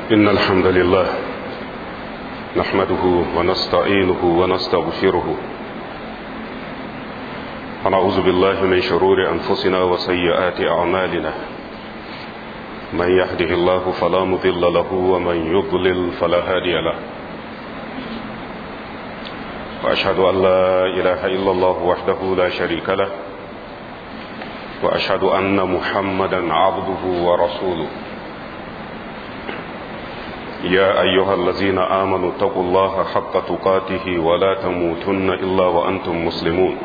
إن الحمد لله نحمده ونستعينه ونستغفره ونعوذ بالله من شرور أنفسنا وسيئات أعمالنا من يهده الله فلا مضل له ومن يضلل فلا هادي له وأشهد أن لا إله إلا الله وحده لا شريك له وأشهد أن محمدا عبده ورسوله يا أيها الذين آمنوا اتقوا الله حق تقاته ولا تموتن إلا وأنتم مسلمون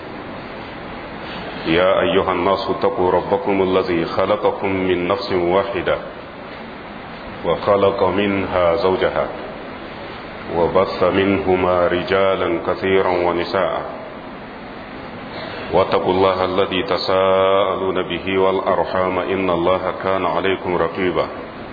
يا أيها الناس اتقوا ربكم الذي خلقكم من نفس واحدة وخلق منها زوجها وبث منهما رجالا كثيرا ونساء واتقوا الله الذي تساءلون به والأرحام إن الله كان عليكم رقيبا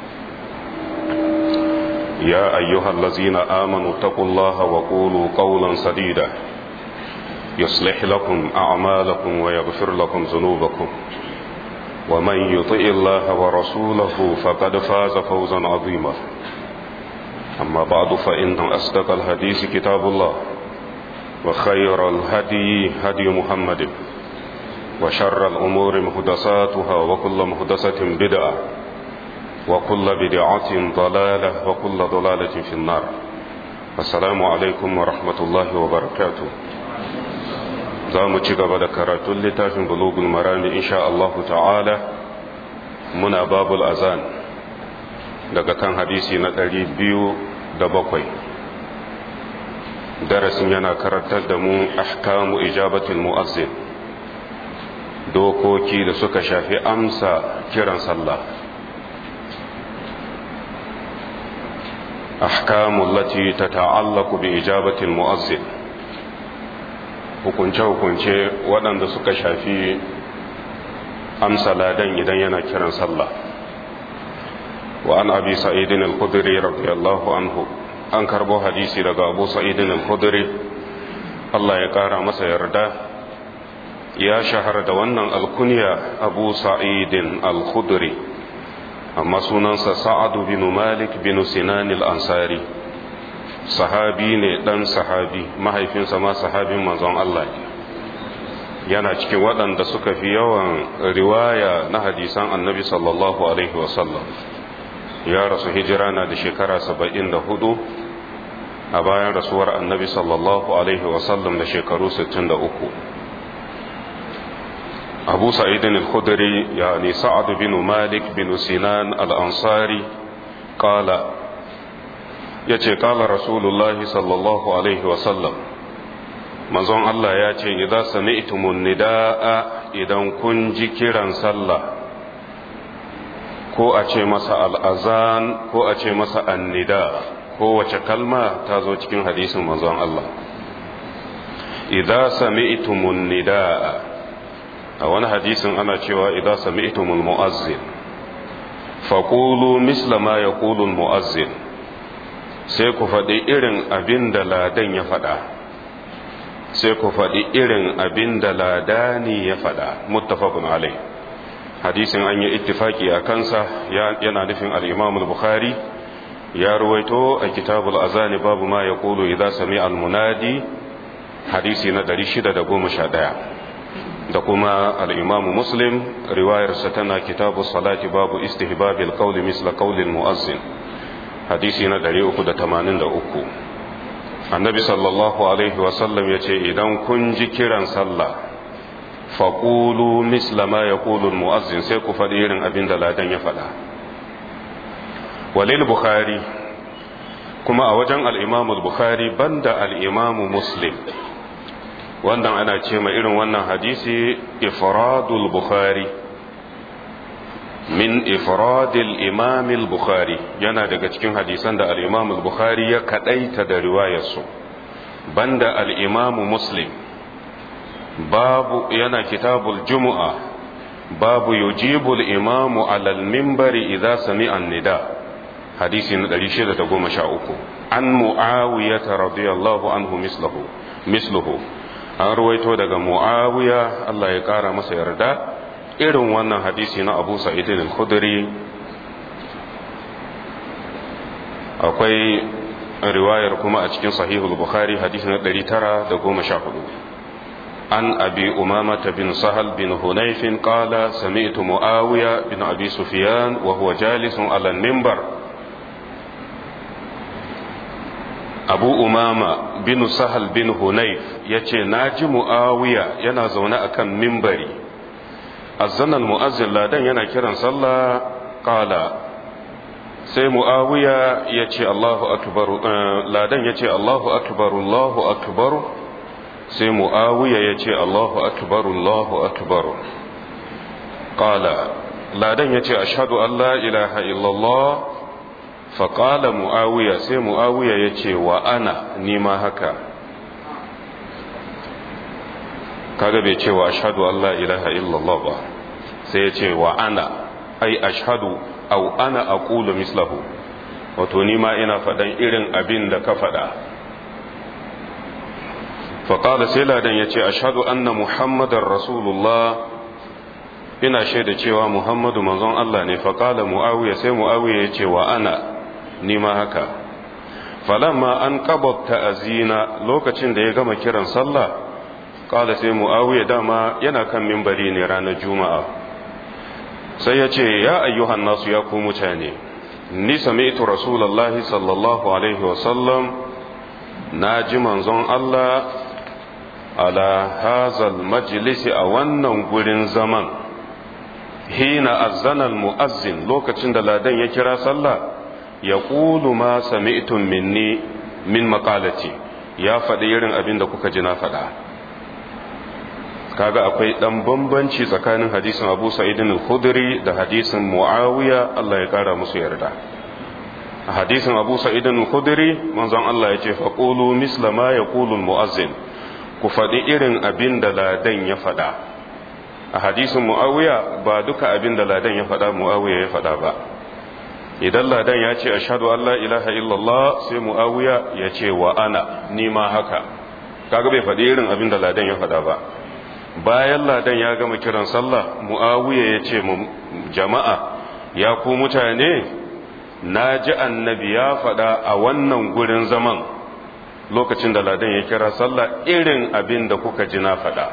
يا أيها الذين آمنوا اتقوا الله وقولوا قولا سديدا يصلح لكم أعمالكم ويغفر لكم ذنوبكم ومن يطئ الله ورسوله فقد فاز فوزا عظيما أما بعد فإن أصدق الحديث كتاب الله وخير الهدي هدي محمد وشر الأمور مهدساتها وكل مهدسة بدعة وكل بدعة ضلالة وكل ضلالة في النار السلام عليكم ورحمة الله وبركاته za mu ci gaba da karatun littafin bulugul marami insha Allah ta'ala muna babul azan daga kan hadisi na ɗari biyu da bakwai darasin yana karantar da mu ahkamu ijabatul mu'azzin dokoki da suka shafi amsa kiran sallah ahkamu lati tata'allaqu bi ijabatil mu'azzin hukunce-hukunce waɗanda suka shafi amsa ladan idan yana kiran sallah wa an abi sa'idin al-khudri radiyallahu anhu an karbo hadisi daga abu sa'idin al-khudri Allah ya ƙara masa yarda ya shahara da wannan alkunya abu sa'idin al-khudri amma sunansa sa'adu bin malik bin sinan al-ansari sahabi ne dan sahabi mahaifinsa ma sahabin manzon Allah yana cikin waɗanda suka fi yawan riwaya na hadisan annabi sallallahu alaihi wasallam ya rasu hijira na da shekara saba'in da hudu a bayan rasuwar annabi sallallahu alaihi wasallam da shekaru sittin da uku abu sa'idin al-khudri yani sa'ad bin malik bin sinan al-ansari qala ya ce kala rasulullahi sallallahu alaihi wasallam manzon Allah ya ce idza sami'tumun nida'a idan kun ji kiran sallah ko a ce masa al'azan ko a ce masa annida ko wace kalma ta zo cikin hadisin manzon Allah idza sami'tumun nida'a a wani hadisin ana cewa idza sami'tumul mu'azzin faqulu misla ma yaqulu al-mu'azzin sai ku faɗi irin abin da ladan ya faɗa sai ku faɗi irin abin da ladani ya faɗa muttafaqun alai hadisin an yi ittifaki a kansa yana nufin al-imam al-bukhari ya ruwaito a kitabul azani babu ma ya kulu idza sami al-munadi hadisi na 611 da kuma al-imam muslim riwayarsa tana kitabus salati babu istihbabil qawli misla qawli al-muazzin hadisi na 383 annabi sallallahu alaihi wasallam ya ce idan kun ji kiran sallah faƙulu misla ma ya mu'azzin sai ku faɗi irin abin da ladan ya faɗa walil bukhari kuma a wajen al'imamul bukhari banda al'imamu muslim wannan ana ce ma irin wannan hadisi ifradul bukhari min ifradil imamil bukhari yana daga cikin hadisan da al'imamul bukhari ya kaɗaita da riwayarsu banda al'imamu muslim babu yana kitabul jumu'a babu yujibul imamu alal mimbari idza sami'a nida hadisi na 613 an mu'awiyata radiyallahu anhu mislahu misluhu an ruwaito daga mu'awiya Allah ya kara masa yarda irin wannan hadisi na abu sa'idin al-khudri akwai riwayar kuma a cikin sahihul bukhari hadisi na 914 an abi umamata bin sahal bin hunayfin qala sami'tu muawiya bin abi sufyan wa huwa jalisun ala minbar abu umama bin sahal bin hunayf yace naji muawiya yana zaune akan minbari azzanan mu'azzin ladan yana kiran sallah qala sai mu'awiya ya ce Allahu akbar ladan ya ce Allahu akbar Allahu akbar sai mu'awiya ya ce Allahu akbar Allahu akbar qala ladan ya ce ashhadu an la ilaha illallah fa qala mu'awiya sai mu'awiya ya ce wa ana nima haka kaga bai ce wa ashhadu an la ilaha illallah ba sai ya ce wa ana ai ashhadu au ana aqulu mislahu wato ni ma ina faɗan irin abin da ka faɗa faƙala sai ladan ya ce ashhadu anna muhammadar rasulullah ina shaida cewa muhammadu manzon Allah ne faƙala mu'awiya sai mu'awiya ya ce wa ana ni ma haka falamma an qabata azina lokacin da ya gama kiran sallah ƙala sai mu'awiya dama yana kan mimbari ne ranar juma'a sai ya ce ya ayyuhan nasu ya ku mutane ni sami'tu rasulullahi sallallahu alaihi wasallam na ji manzon Allah ala hazal majlisi a wannan gurin zaman hina azzana mu'azzin lokacin da ladan ya kira sallah ya ƙulu ma sami'tum minni min maƙalati ya faɗi irin abin da kuka ji na faɗa kaga akwai dan bambanci tsakanin hadisin Abu Sa'id al-Khudri da hadisin Muawiya Allah ya kara musu yarda a hadisin Abu Sa'id al-Khudri manzon Allah ya ce faqulu misla ma yaqulu al-muazzin ku faɗi irin abin da ladan ya faɗa a hadisin Muawiya ba duka abin da ladan ya faɗa Muawiya ya faɗa ba idan ladan ya ce ashhadu an la ilaha illallah sai Muawiya ya ce wa ana ni ma haka kaga bai faɗi irin abin da ladan ya faɗa ba bayan ladan ya gama kiran sallah mu'awiya ya ce jama'a ya ku mutane na ji annabi ya faɗa a wannan gurin zaman lokacin da ladan ya kira sallah irin abin da kuka ji na faɗa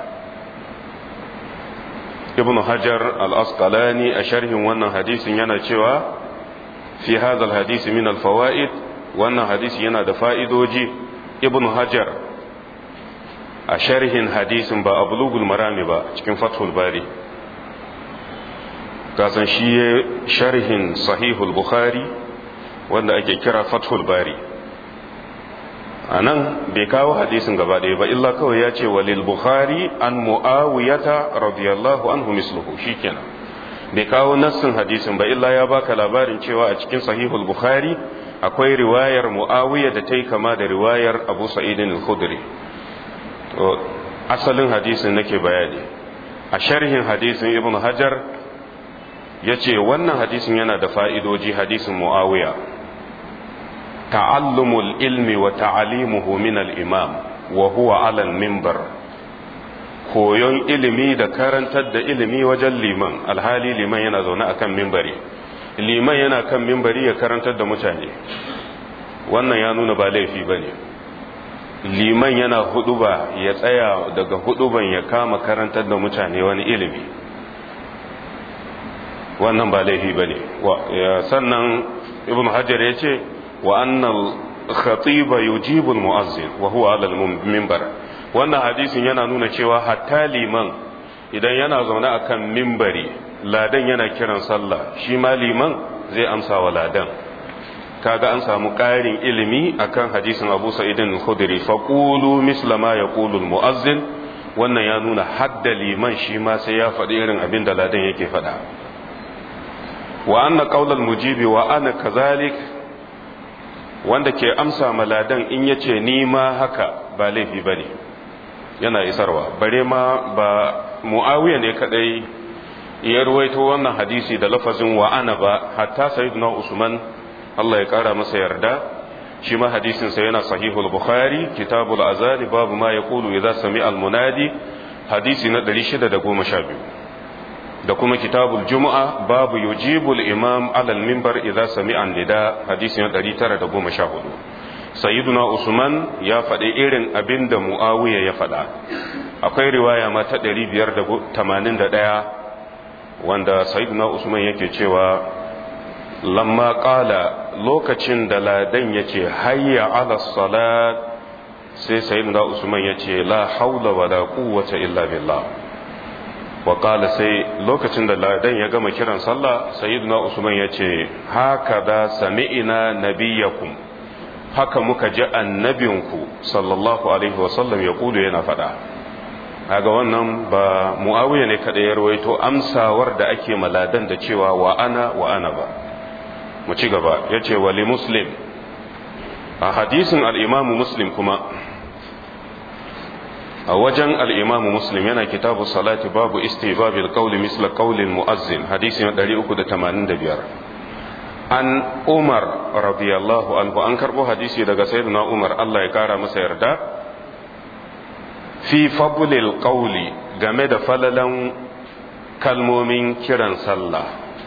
ibn hajar al-asqalani a sharhin wannan hadisin yana cewa fi hadha hadisi min al-fawaid wannan hadisi yana da fa'idoji ibn hajar a sharhin hadisin ba a bulugul marami ba cikin fathul bari kasan shi ya sharhin sahihul bukhari wanda ake kira fathul bari a nan bai kawo hadisin gaba ɗaya ba illa kawai ya ce walil bukhari an mu'awiyata radiyallahu anhu misluhu shikenan bai kawo nassin hadisin ba illa ya baka labarin cewa a cikin sahihul bukhari akwai riwayar mu'awiya da ta yi kama da riwayar abu sa'idin al-khudri asalin hadisin nake bayani a sharhin hadisin ibn hajar ya ce wannan hadisin yana da fa'idoji hadisin mu'awiya ta'allumul ilmi wa ta'alimuhu min al-imam wa huwa alal mimbar koyon ilimi da karantar da ilimi wajen liman alhali liman yana zaune akan mimbari liman yana kan mimbari ya karantar da mutane wannan ya nuna ba laifi ba ne liman yana huduba ya tsaya daga huduban ya kama karantar da mutane wani ilimi wannan ba laifi ba ne sannan ibn hajar ya ce wa annal khatiba yujibu muazzin wa huwa ala minbar wannan hadisin yana nuna cewa hatta liman idan yana zaune akan mimbari ladan yana kiran sallah shi ma liman zai amsa wa ladan kaga an samu ƙarin ilimi akan hadisin Abu Sa'id al-Khudri fa qulu misla ma yaqulu al-mu'azzin wannan ya nuna hadda liman shi ma sai ya faɗi irin abin da ladan yake faɗa wa anna qawl al-mujibi wa ana kazalik wanda ke amsa ma ladan in yace ni ma haka ba laifi bane yana isarwa bare ma ba muawiya ne kadai ya ruwaito wannan hadisi da lafazin wa ana ba hatta sayyidina usman Allah ya kara masa yarda shi ma hadisin sa yana sahihul bukhari kitabul azali babu ma yaqulu idza sami al munadi hadisi na 612 da kuma kitabul juma'a babu yujibul imam alal mimbar idza sami'a nida hadisi na 914 sayyiduna usman ya faɗi irin abin da muawiya ya faɗa akwai riwaya ma ta 581 wanda sayyiduna usman yake cewa lamma qala lokacin da ladan yace hayya ala salat sai sayyiduna usman yace la haula wala quwwata illa billah wa qala sai lokacin da ladan ya gama kiran sallah sayyiduna usman yace haka da sami'ina nabiyakum haka muka ji annabinku sallallahu alaihi wasallam ya kudu yana faɗa kaga wannan ba muawiya ne kada ya rawaito amsawar da ake maladan da cewa wa ana wa ana ba mu ci gaba yace wali muslim a hadisin al-imamu muslim kuma a wajen al-imamu muslim yana kitabu salati babu istibabil qawli misla qawli muazzin hadisi na 385 an umar radiyallahu anhu an karbo hadisi daga sayyidina umar Allah ya kara masa yarda fi fabulil qawli game da falalan kalmomin kiran sallah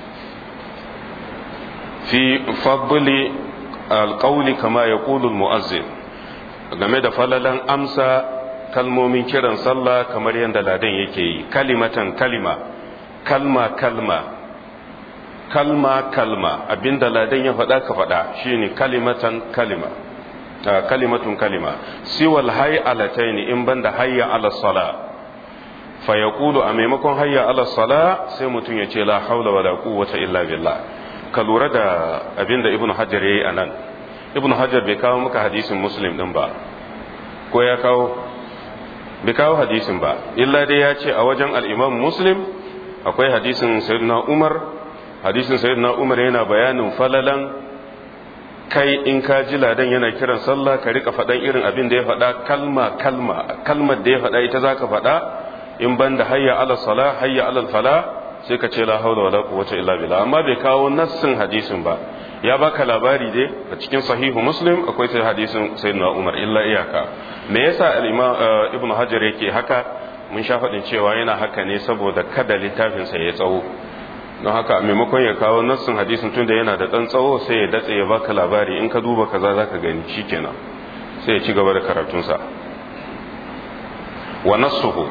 fi fabuli alqawli kama yaqulu almu'azzin game da falalan amsa kalmomin kiran sallah kamar yadda ladan yake yi kalimatan kalima kalma kalma kalma kalma abinda ladan ya faɗa ka faɗa shine kalimatan kalima kalimatun kalima siwal hay'alatayn in banda hayya ala sala fa yaqulu a maimakon hayya ala sala sai mutum ya ce la haula wala quwwata illa billah ka lura da abinda ibnu hajar yayi anan ibnu hajar bai kawo maka hadisin muslim din ba ko ya kawo bai kawo hadisin ba illa dai ya ce a wajen al-imam muslim akwai hadisin sayyidina umar hadisin sayyidina umar yana bayanin falalan kai in ka ji ladan yana kiran sallah ka rika faɗan irin abin da ya faɗa kalma kalma kalmar da ya faɗa ita zaka faɗa in ban da hayya ala sala hayya ala fala sai ka ce la haula wala quwwata illa billah amma bai kawo nassin hadisin ba ya baka labari dai a cikin sahihu muslim akwai sai hadisin sayyidina umar illa iyaka me yasa al-imam ibnu hajar yake haka mun sha faɗin cewa yana haka ne saboda kada littafinsa ya tsawo don haka a maimakon ya kawo nassin hadisin tunda yana da ɗan tsawo sai ya datse ya baka labari in ka duba kaza za ka gani shikenan sai ya ci gaba da karatunsa wa nassuhu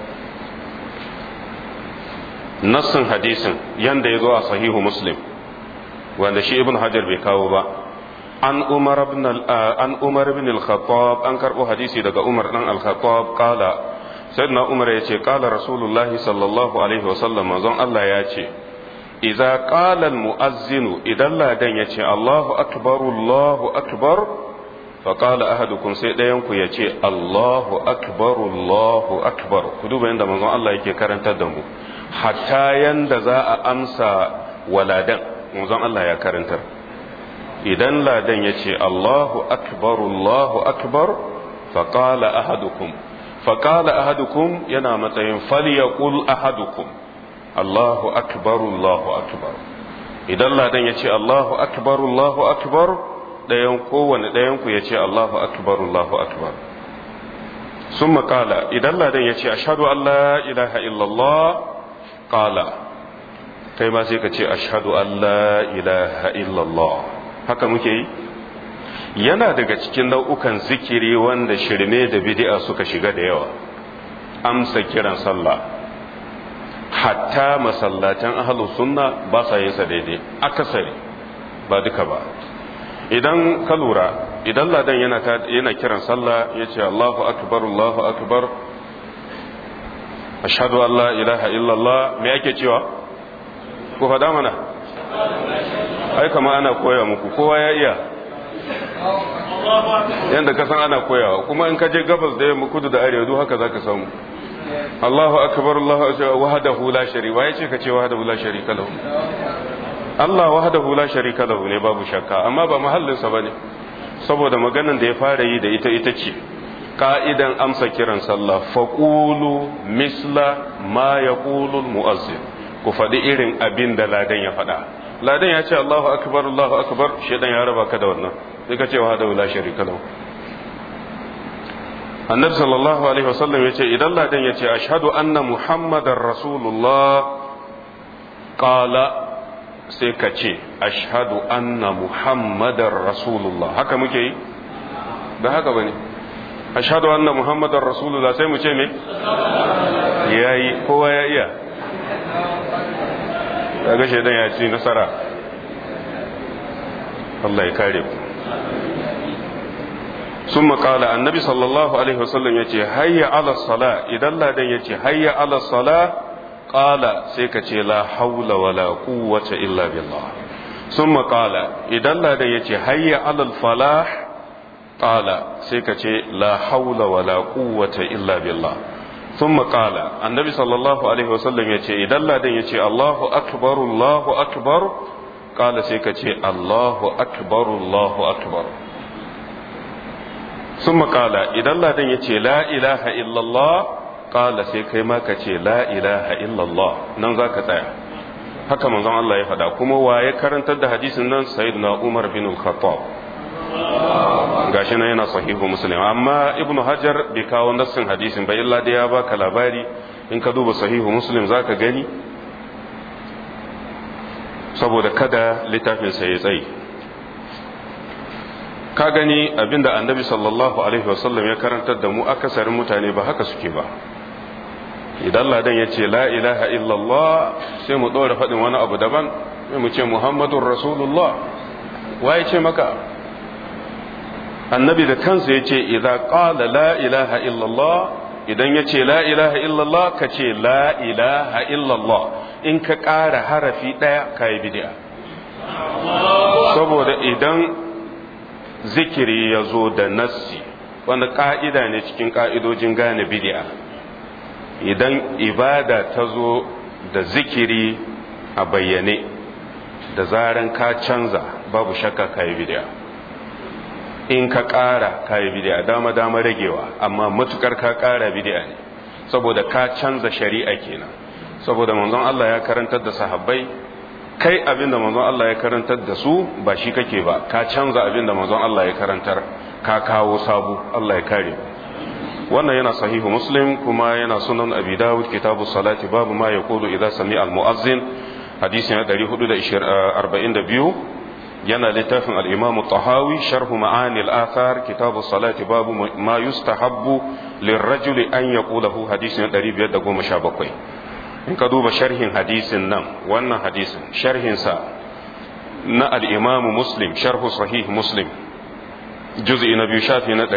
nassin hadisin yanda ya zo a sahihu muslim wanda shi ibn hajar bai kawo ba an umar ibn an umar ibn al-khattab an karbo hadisi daga umar dan al-khattab qala sayyidina umar yace qala rasulullahi sallallahu alaihi wasallam manzon Allah ya ce idza qala al-muazzin idan ladan yace Allahu akbar Allahu akbar fa qala ahadukum sai dayan ku yace Allahu akbar Allahu akbar ku duba yanda manzon Allah yake karantar da mu hatta yanda za a amsa waladan manzon Allah ya karantar idan ladan ya ce Allahu akbar Allahu akbar faƙala ahadukum faƙala ahadukum yana matsayin falyaqul ahadukum Allahu akbar Allahu akbar idan ladan ya ce Allahu akbar Allahu akbar ɗayan kowane ɗayan ku ya ce Allahu akbar Allahu akbar sun maƙala idan ladan ya ce ashhadu an la ilaha illallah ƙala kai ma sai ka ce ashhadu an la ilaha illallah haka muke yi yana daga cikin nau'ukan zikiri wanda shirme da bid'a suka shiga da yawa amsa kiran sallah hatta masallatan ahlus sunna ba sa yin sa daidai akasari ba duka ba idan ka lura idan ladan yana yana kiran sallah yace Allahu akbar Allahu akbar ashhadu an la ilaha illallah me yake cewa ku faɗa mana ai kama ana koya muku kowa ya iya yadda ka san ana koyawa kuma in ka je gabas da yamma kudu da arewa duk haka zaka samu Allahu akbar Allahu akbar wahdahu la sharika wa yace ka ce wahdahu la sharika lahu Allah wahdahu la sharika lahu ne babu shakka amma ba mahallin sa bane saboda maganan da ya fara yi da ita ita ce ka'idan amsa kiran sallah faqulu misla ma yaqulu al-mu'azzin ku faɗi irin abin da ladan ya faɗa ladan ya ce Allahu akbar Allahu akbar shedan ya raba ka da wannan sai ka ce wa hada la sharika lahu annabi sallallahu alaihi wasallam ya ce idan ladan ya ce ashhadu anna muhammadar rasulullah qala sai ka ce ashhadu anna muhammadar rasulullah haka muke yi ba haka bane ashhadu anna muhammadar rasulullah sai mu ce me yayi kowa ya iya kaga shaidan ya ci nasara Allah ya kare ku sun makala annabi sallallahu alaihi wasallam ya ce hayya ala sala idan ladan ya ce hayya ala sala qala sai ka ce la haula wala quwwata illa billah sun makala idan ladan ya ce hayya ala falah qala sai ka ce la haula wala quwwata illa billah ثم قال النبي صلى الله عليه وسلم يتي إذا لدن يتي الله أكبر الله أكبر قال سيكتي الله أكبر الله أكبر ثم قال إذا لدن يتي لا إله إلا الله قال سيكي ما كتي لا إله إلا الله ننزاك تايا haka manzon Allah ya faɗa kuma waye karantar da hadisin nan sayyidina Umar bin al-Khattab gashi nan yana sahihu muslim amma ibn hajar bai kawo nassin hadisin ba illa da ya baka labari in ka duba sahihu muslim zaka gani saboda kada littafin sa ya tsayi ka gani abinda annabi sallallahu alaihi wasallam ya karantar da mu akasarin mutane ba haka suke ba idan ladan ya ce la ilaha illallah sai mu ɗora faɗin wani abu daban sai mu ce muhammadun rasulullah waye ce maka annabi da kansa ya ce idan ƙala la ilaha illallah idan ya ce la ilaha illallah ka ce la ilaha illallah in ka ƙara harafi ɗaya ka yi bidi'a saboda idan zikiri ya zo da nassi wanda ƙa'ida ne cikin ƙa'idojin gane bidi'a idan ibada ta zo da zikiri a bayyane da zaran ka canza babu shakka ka yi bidi'a in ka ƙara ka yi bidi'a dama dama ragewa amma matukar ka ƙara bidi'a ne saboda ka canza shari'a kenan saboda manzon Allah ya karantar da sahabbai kai abinda manzon Allah ya karantar da su ba shi kake ba ka canza abinda manzon Allah ya karantar ka kawo sabo Allah ya kare wannan yana sahihu muslim kuma yana sunan abi dawud kitabu salati babu ma yaqulu idza sami al muazzin hadisi na 442 yana littafin al-imam tahawi sharhu ma'ani al-athar kitabu salati babu ma yustahabbu lirrajuli an yaqulahu hadisi na 517 in ka duba sharhin hadisin nan wannan hadisin sharhinsa na al-imam muslim sharhu sahih muslim juz'i na biyu shafi na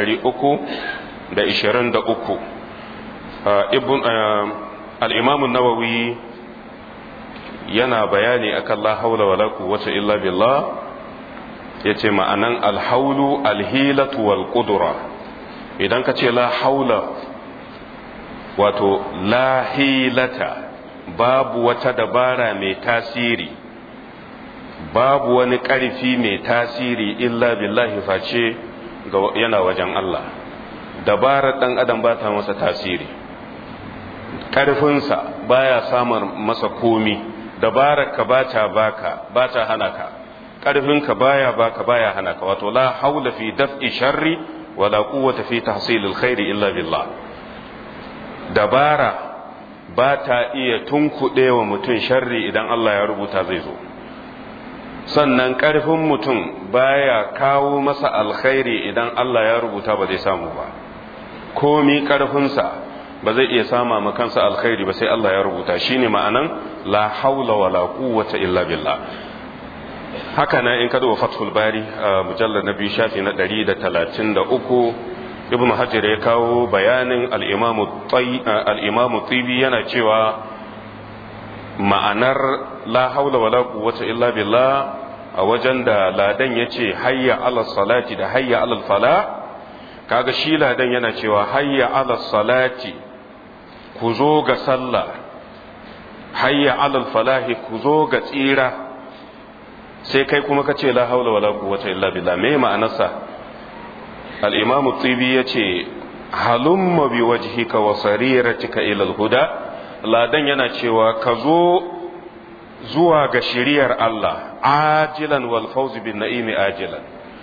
323 ibn al-imam an-nawawi yana bayani akan la haula wala quwwata illa billah yace ma'anan alhaulu alhilatu wal qudra idan ka ce la haula wato la hilata babu wata dabara mai tasiri babu wani ƙarfi mai tasiri illa billahi face yana wajen Allah dabarar ɗan adam ba ta masa tasiri ƙarfinsa baya samun masa komi dabarar ka ba ta baka ba ta hana ka ƙarfinka baya baka baya hana ka wato la haula fi daf'i sharri wala quwwata fi tahsilil khairi illa billah dabara ba ta iya tunkuɗe wa mutum sharri idan Allah ya rubuta zai zo sannan ƙarfin mutum baya kawo masa alkhairi idan Allah ya rubuta ba zai samu ba komi ƙarfinsa ba zai iya sama ma kansa alkhairi ba sai Allah ya rubuta shine ma'anan la haula wala quwwata illa billah haka nan in ka duba fathul bari mujallar na biyu shafi na 133 ibn hajar ya kawo bayanin al-imamu tibi yana cewa ma'anar la haula wala quwwata illa billah a wajen da ladan yace hayya ala salati da hayya ala fala kaga shi ladan yana cewa hayya ala salati ku zo ga sallah hayya ala falahi ku zo ga tsira sai kai kuma ka ce la haula wala quwwata illa billah me ma'anarsa al-imamu tibi yace halumma bi wajhika wa sariratika ila al-huda ladan yana cewa ka zo zuwa ga shiriyar Allah ajilan wal fawz bin na'imi ajilan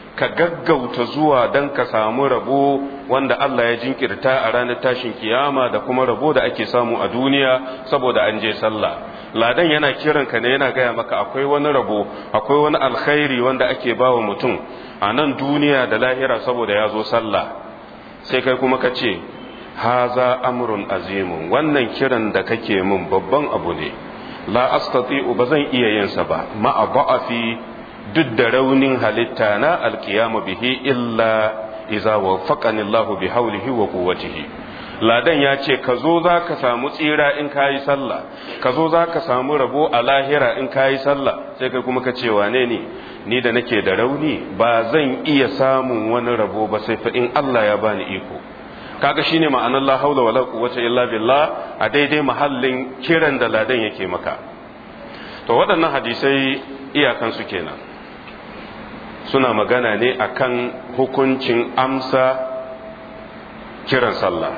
ka gaggauta zuwa don ka samu rabo wanda Allah ya jinkirta a ranar tashin kiyama da kuma rabo da ake samu a duniya saboda an je sallah ladan yana kiran ka ne yana gaya maka akwai wani rabo akwai wani alkhairi wanda ake bawa mutum a nan duniya da lahira saboda ya zo sallah sai kai kuma ka ce haza amrun azimun wannan kiran da kake min babban abu ne la astati'u ba zan iya yin sa ba ma'a ba'afi duk da raunin halitta na alkiyama bihi illa iza waffaqani Allah bi haulihi wa quwwatihi ladan ya ce ka zo za ka samu tsira in ka yi sallah ka zo za ka samu rabo a lahira in ka yi sallah sai kai kuma ka ce wane ne ni da nake da rauni ba zan iya samun wani rabo ba sai fa in Allah ya bani iko kaga shine ma'anar la haula wala quwwata illa billah a daidai mahallin kiran da ladan yake maka to waɗannan hadisai iyakan su kenan suna magana ne akan hukuncin amsa kiran sallah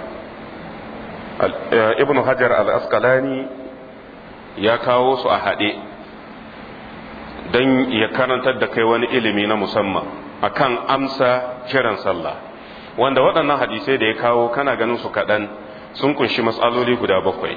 ibn hajar al-asqalani ya kawo su a haɗe don ya karantar da kai wani ilimi na musamman akan amsa kiran sallah wanda waɗannan hadisai da ya kawo kana ganin su kaɗan sun kunshi matsaloli guda bakwai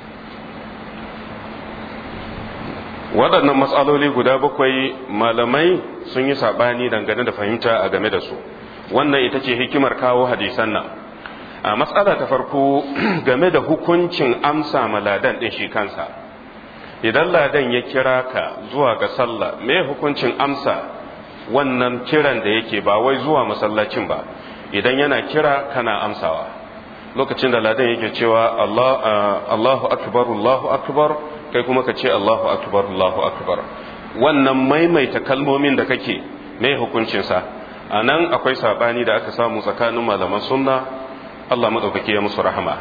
waɗannan matsaloli guda bakwai malamai sun yi saɓani dangane da fahimta a game da su wannan ita ce hikimar kawo hadisan nan a matsala ta farko game da hukuncin amsa ma ladan ɗin shi kansa idan ladan ya kira ka zuwa ga sallah me hukuncin amsa wannan kiran da yake ba wai zuwa masallacin ba idan yana kira kana amsawa lokacin da ladan yake cewa Allahu akbar Allahu akbar kai kuma ka ce Allahu akbar Allahu akbar wannan maimaita kalmomin da kake me hukuncinsa a nan akwai sabani da aka samu tsakanin malaman sunna Allah maɗaukaki ya musu rahama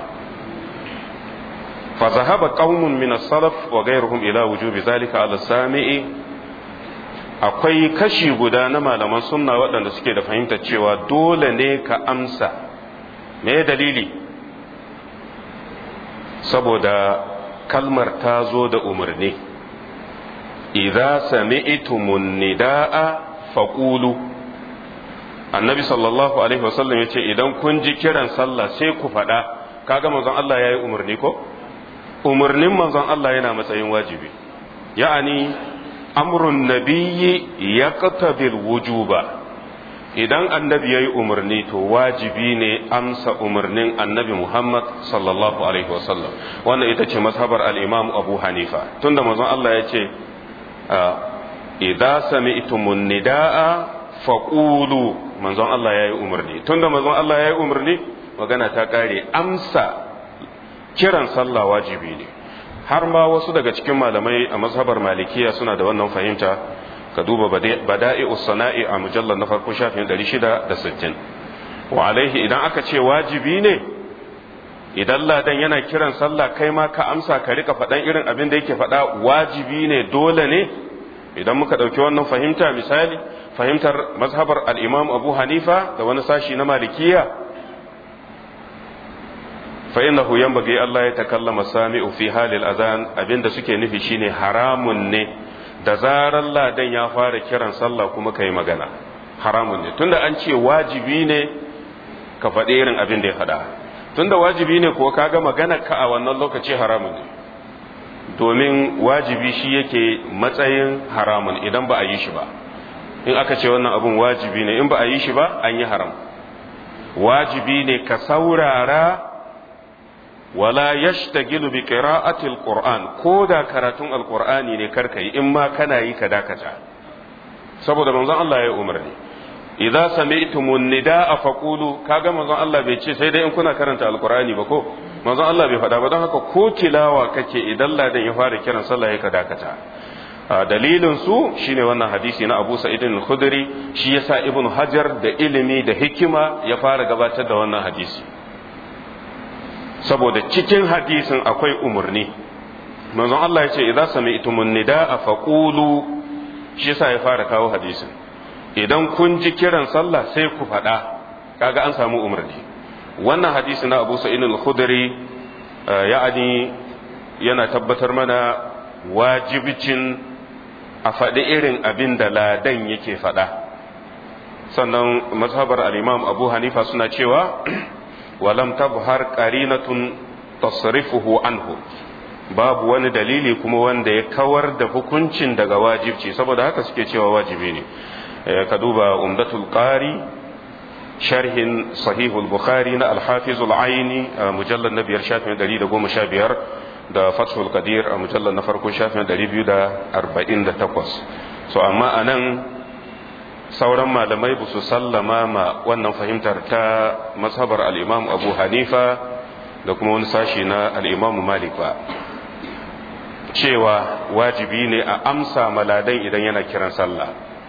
fa zahaba qaumun min as-salaf wa ghayruhum ila wujubi zalika ala sami'i akwai kashi guda na malaman sunna waɗanda suke da fahimtar cewa dole ne ka amsa me dalili saboda kalmar ta zo da umarni idza sami'tumun nidaa faqulu annabi sallallahu alaihi wasallam ya ce idan kun ji kiran sallah sai ku faɗa kaga manzon Allah ya yi umarni ko umarnin manzon Allah yana matsayin wajibi ya'ani amrun nabiyyi yaqtabil wujuba idan annabi ya yi umarni to wajibi ne amsa umarnin annabi Muhammad sallallahu alaihi wasallam wannan ita ce mazhabar al-imam Abu Hanifa tunda manzon Allah ya ce idza sami'tumun nidaa faqulu manzon Allah ya yi umarni tunda manzon Allah ya yi umarni magana ta kare amsa kiran sallah wajibi ne har ma wasu daga cikin malamai a mazhabar malikiya suna da wannan fahimta ka duba bada'i'us sana'i a mujallar na farko shafin 660 wa alaihi idan aka ce wajibi ne idan ladan yana kiran sallah kai ma ka amsa ka rika faɗan irin abin da yake faɗa wajibi ne dole ne idan muka ɗauki wannan fahimta misali fahimtar mazhabar al'imam abu hanifa da wani sashi na malikiya fa'inahu yan bagi Allah ya takallama sami'u fi halil azan abinda suke nufi shine haramun ne da zarar ladan ya fara kiran sallah kuma ka yi magana haramun ne tunda an ce wajibi ne ka faɗi irin abin da ya faɗa tunda wajibi ne ko kaga magana ka a wannan lokaci haramun ne domin wajibi shi yake matsayin haramun idan ba a yi shi ba in aka ce wannan abun wajibi ne in ba a yi shi ba an yi haram wajibi ne ka saurara wala yashtagilu bi qira'ati alquran ko da karatun alqur'ani ne karka yi in ma kana yi ka dakata saboda manzon Allah ya umarni idza sami'tumun nidaa faqulu kaga manzon Allah bai ce sai dai in kuna karanta alqur'ani ba ko manzon Allah bai faɗa ba don haka ko tilawa kake idan ladan ya fara kiran sallah ya ka dakata dalilin su shine wannan hadisi na Abu Sa'id al-Khudri shi yasa Ibn Hajar da ilimi da hikima ya fara gabatar da wannan hadisi saboda cikin hadisin akwai umarni manzon Allah ya ce idza sami'tumun nidaa faqulu shi yasa ya fara kawo hadisin idan kun ji kiran sallah sai ku faɗa kaga an samu umarni wannan hadisi na Abu Sa'id al-Khudri ya'ani yana tabbatar mana wajibicin a faɗi irin abin da ladan yake faɗa sannan mazhabar al-imam abu hanifa suna cewa walam tabhar qarinatun tasrifuhu anhu babu wani dalili kuma wanda ya kawar da hukuncin daga wajibci saboda haka suke cewa wajibi ne ka duba umdatul qari sharhin sahihul bukhari na al-hafiz al-aini mujallad na biyar shafin 115 da fathul qadir a mujallad na farko shafin 248 so amma anan sauran malamai ba su sallama ma wannan fahimtar ta mazhabar al-imam abu hanifa da kuma wani sashi na al-imam malik ba cewa wajibi ne a amsa maladan idan yana kiran sallah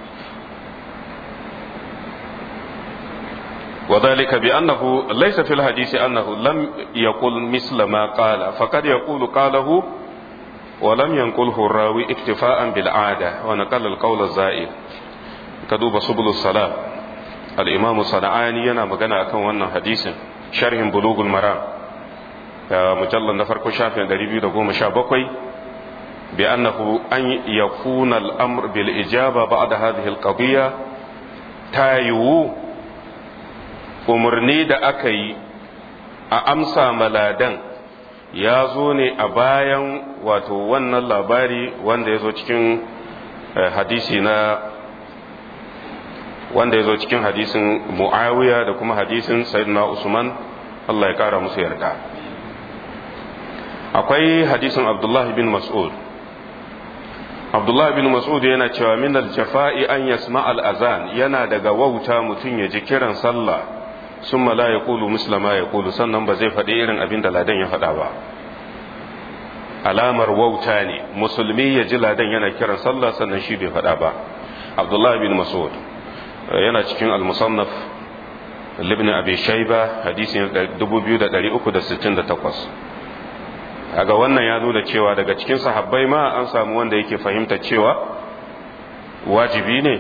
وذلك بأنه ليس في الحديث أنه لم يقل مثل ما قال فقد يقول قاله ولم ينقله الراوي اكتفاء بالعادة ونقل القول الزائد كدوب سبل الصلاة الإمام الصنعاني ينا مغنى أكون وانا حديث شرح بلوغ المرام مجلد نفر كشافي دريبي دقوم شابكوي بأنه أن يكون الأمر بالإجابة بعد هذه القضية تايو umarni da aka yi a amsa maladan ya zo ne a bayan wato wannan labari wanda ya zo cikin hadisi na wanda ya zo cikin hadisin mu'awiya da kuma hadisin sayyidina usman Allah ya kara musu yarda akwai hadisin abdullahi bin mas'ud abdullahi bin mas'ud yana cewa min al-jafa'i an yasma al-azan yana daga wauta mutum ya ji kiran sallah summa la yaqulu misla ma yaqulu sannan ba zai faɗi irin abin da ladan ya faɗa ba alamar wauta ne musulmi ya ji ladan yana kiran sallah sannan shi bai faɗa ba abdullahi bin mas'ud yana cikin al-musannaf ibn abi shayba hadisi 2368 kaga wannan ya nuna cewa daga cikin sahabbai ma an samu wanda yake fahimta cewa wajibi ne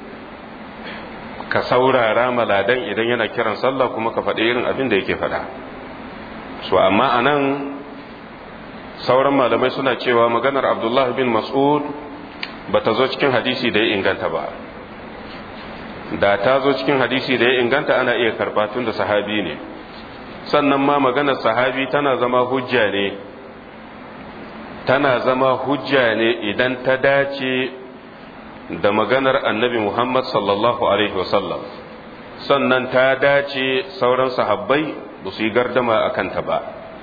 ka saurara maladan idan yana kiran sallah kuma ka faɗi irin abin da yake faɗa so amma anan sauran malamai suna cewa maganar abdullahi bin mas'ud ba ta zo cikin hadisi da ya inganta ba da ta zo cikin hadisi da ya inganta ana iya karɓa tun da sahabi ne sannan ma maganar sahabi tana zama hujja ne tana zama hujja ne idan ta dace da maganar annabi Muhammad sallallahu Alaihi wasallam sannan ta dace sauran sahabbai ba su yi gardama a kanta ba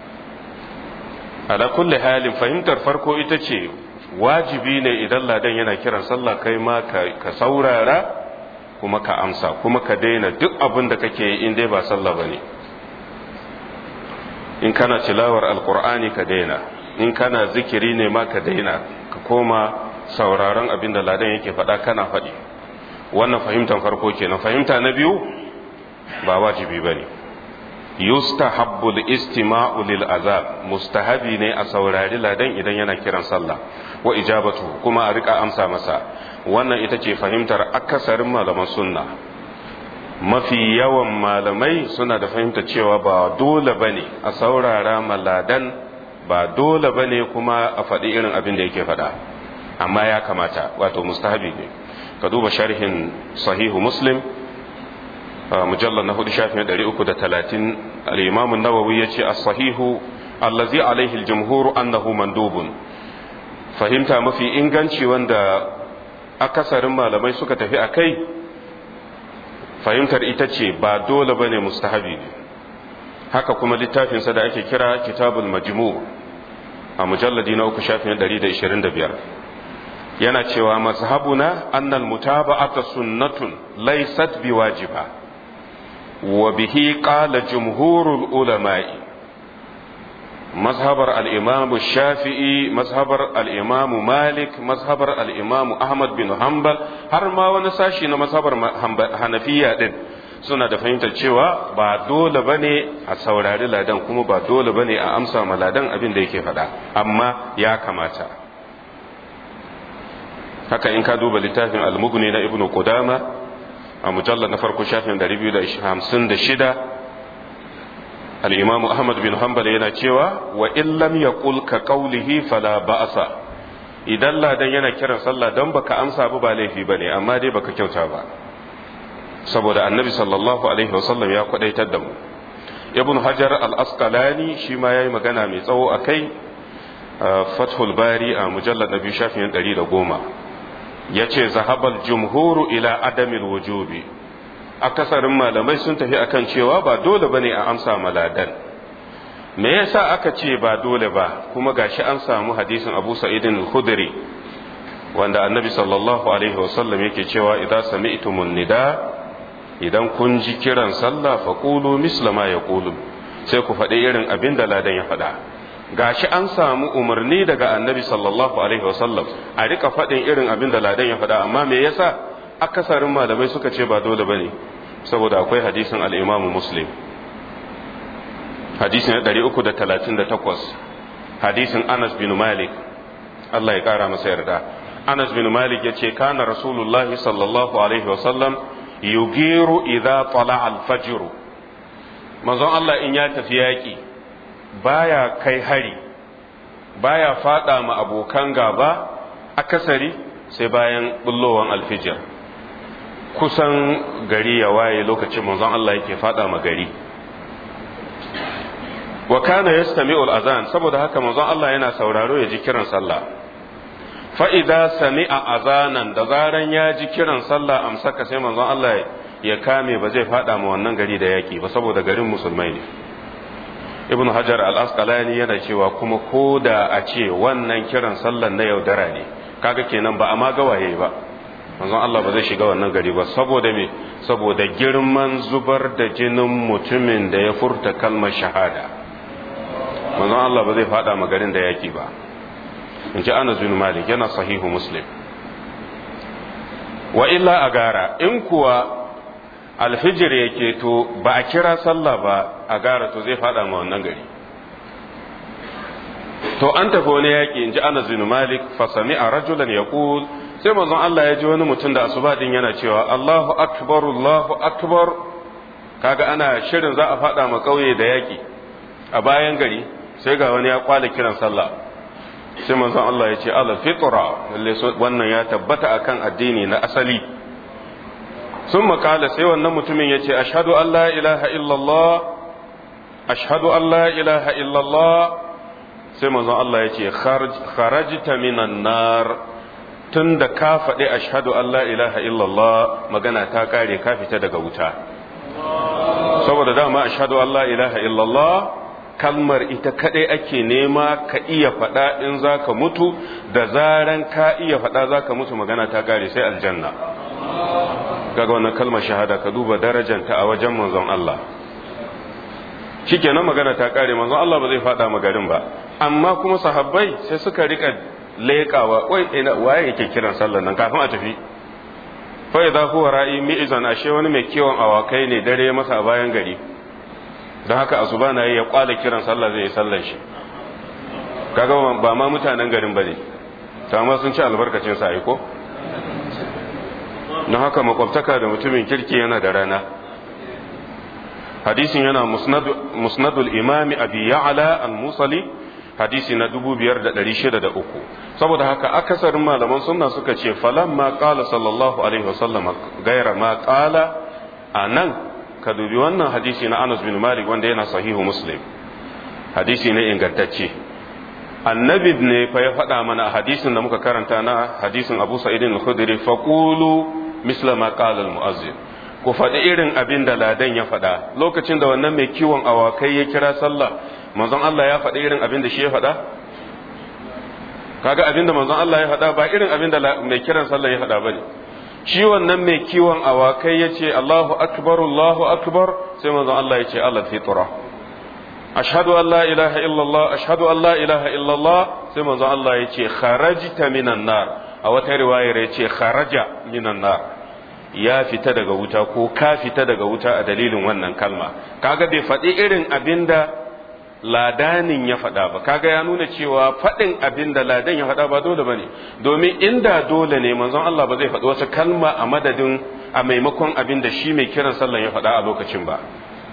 ala kulli halin fahimtar farko ita ce wajibi ne idan ladan yana kiran sallah kai ma ka saurara kuma ka amsa kuma ka daina duk abin da kake yi in dai ba sallah ba ne in kana tilawar alkur'ani ka daina in kana zikiri ne ma ka daina ka koma sauraron abin da ladan yake faɗa kana faɗi wannan fahimtar farko kenan fahimta na biyu ba wajibi ba ne yustahabbu istima'u lil azab mustahabi ne a saurari ladan idan yana kiran sallah wa ijabatu kuma a rika amsa masa wannan ita ce fahimtar akasarin malaman sunna mafi yawan malamai suna da fahimtar cewa ba dole bane a saurara maladan ba dole bane kuma a faɗi irin abin da yake faɗa amma ya kamata wato mustahabi ne ka duba sharhin sahihu muslim mujallar na hudu shafin ɗari uku da talatin al'imamun nawawi ya ce a sahihu allazi alaihi aljumhuru annahu mandubun fahimta mafi inganci wanda akasarin malamai suka tafi a kai fahimtar ita ce ba dole bane mustahabi ne haka kuma littafinsa da ake kira kitabul majmu a mujalladi na uku shafin 125 yana cewa mazhabuna annal mutaba'ata sunnatun laysat biwajiba wa bihi qala jumhurul ulama'i mazhabar al-imam shafi'i mazhabar al-imam malik mazhabar al-imam ahmad bin hanbal har ma wani sashi na mazhabar hanafiya din suna da fahimtar cewa ba dole bane a saurari ladan kuma ba dole bane a amsa ma ladan abin da yake faɗa amma ya kamata haka in ka duba littafin al-mughni na ibnu qudama a mujallar na farko shafin 256 al-imam ahmad bin hanbal yana cewa wa in lam yaqul ka qawlihi fala ba'sa idan ladan yana kiran sallah dan baka amsa ba ba laifi bane amma dai baka kyauta ba saboda annabi sallallahu alaihi wasallam ya kwadaitar da mu ibn hajar al-asqalani shi ma yayi magana mai tsawo akai fathul bari a mujallar na biyu shafin ɗari da goma ya ce zahabal jumhuru ila adamil wujubi akasarin malamai sun tafi akan cewa ba dole bane a amsa maladan me yasa aka ce ba dole ba kuma gashi an samu hadisin abu sa'idin al-khudri wanda annabi sallallahu alaihi wasallam yake cewa idan sami'tumun nida idan kun ji kiran sallah faqulu misla ma yaqulu sai ku faɗi irin abin da ladan ya faɗa gashi an samu umarni daga annabi sallallahu alaihi wasallam a rika faɗin irin abin da ladan ya faɗa amma me yasa akasarin malamai suka ce ba dole bane saboda akwai hadisin al-Imam Muslim hadisin 338 hadisin Anas bin Malik Allah ya kara masa yarda Anas bin Malik yace kana Rasulullah sallallahu alaihi wasallam yugiru idza tala al-fajr manzon Allah in ya tafi yaki baya kai hari baya fada ma abokan gaba akasari sai bayan bullowan alfijir kusan gari ya waye lokacin manzon Allah yake fada ma gari wa kana yastami'ul azan saboda haka manzon Allah yana sauraro ya ji kiran sallah fa idza sami'a azanan da zaran ya ji kiran sallah amsaka sai manzon Allah ya kame ba zai fada ma wannan gari da yaki ba saboda garin musulmai ne ibn hajar al-asqalani yana cewa kuma ko da a ce wannan kiran sallan na yaudara ne kaga kenan ba a ma gawaye ba manzon Allah ba zai shiga wannan gari ba saboda me saboda girman zubar da jinin mutumin da ya furta kalmar shahada manzon Allah ba zai fada ma garin da yaki ba in ji Anas bin Malik yana sahihu Muslim wa illa agara in kuwa alfijir yake to ba a kira sallah ba a gara to zai fada ma wannan gari to an tafi wani yaƙi in ji Anas bin Malik fa sami'a rajulan yaqul sai manzon Allah ya ji wani mutum da asuba din yana cewa Allahu akbar Allahu akbar kaga ana shirin za a fada ma kauye da yaƙi a bayan gari sai ga wani ya kwala kiran sallah sai manzon Allah ya ce ala fitra lalle wannan ya tabbata akan addini na asali sun makala sai wannan mutumin ya ce ashhadu an la ilaha illallah ashhadu an la ilaha illallah sai manzon Allah ya ce kharajta minan nar tun da ka faɗi ashhadu an la ilaha illallah magana ta kare ka fita daga wuta saboda dama ashhadu an la ilaha illallah kalmar ita kaɗai ake nema ka iya faɗa in za ka mutu da zaran ka iya faɗa za ka mutu magana ta kare sai aljanna kaga wannan kalmar shahada ka duba darajanta a wajen manzon Allah shikenan magana ta kare manzon Allah ba zai faɗa magarin ba amma kuma sahabbai sai suka rika leƙawa wai ina waye yake kiran sallar nan kafin a tafi fa idza huwa ra'i mi'zan ashe wani mai kiwon awakai ne dare masa a bayan gari don haka asuba na ya kwala kiran sallah zai yi sallar shi kaga ba ma mutanen garin bane to amma sun ci albarkacin sa aiko don haka makwabtaka da mutumin kirki yana da rana hadisin yana musnadul imami abi ya'la al-musali hadisi na 5603 saboda haka akasarin malaman sunna suka ce falamma qala sallallahu alaihi wasallam gaira ma qala anan ka dubi wannan hadisi na Anas bin Malik wanda yana sahihu Muslim hadisi ne ingantacce annabi ne fa ya faɗa mana a hadisin da muka karanta na hadisin Abu Sa'id al-Khudri faqulu misla ma qala al-mu'azzin ku faɗi irin abin da ladan ya faɗa lokacin da wannan mai kiwon awakai ya kira sallah manzon Allah ya faɗi irin abin da shi ya faɗa kaga abin da manzon Allah ya faɗa ba irin abin da mai kiran sallah ya faɗa bane shi wannan mai kiwon awakai ya ce Allahu akbar Allahu akbar sai manzon Allah ya ce Allah fitra ashhadu an la ilaha illallah ashhadu an la ilaha illallah sai manzon Allah ya ce kharajta minan nar a wata riwayar ya ce kharaja minan nar ya fita daga wuta ko ka fita daga wuta a dalilin wannan kalma kaga bai faɗi irin abin da ladanin ya faɗa ba kaga ya nuna cewa faɗin abin da ladan ya faɗa ba dole bane domin inda dole ne manzon Allah ba zai faɗi wata kalma a madadin a maimakon abin da shi mai kiran sallan ya faɗa a lokacin ba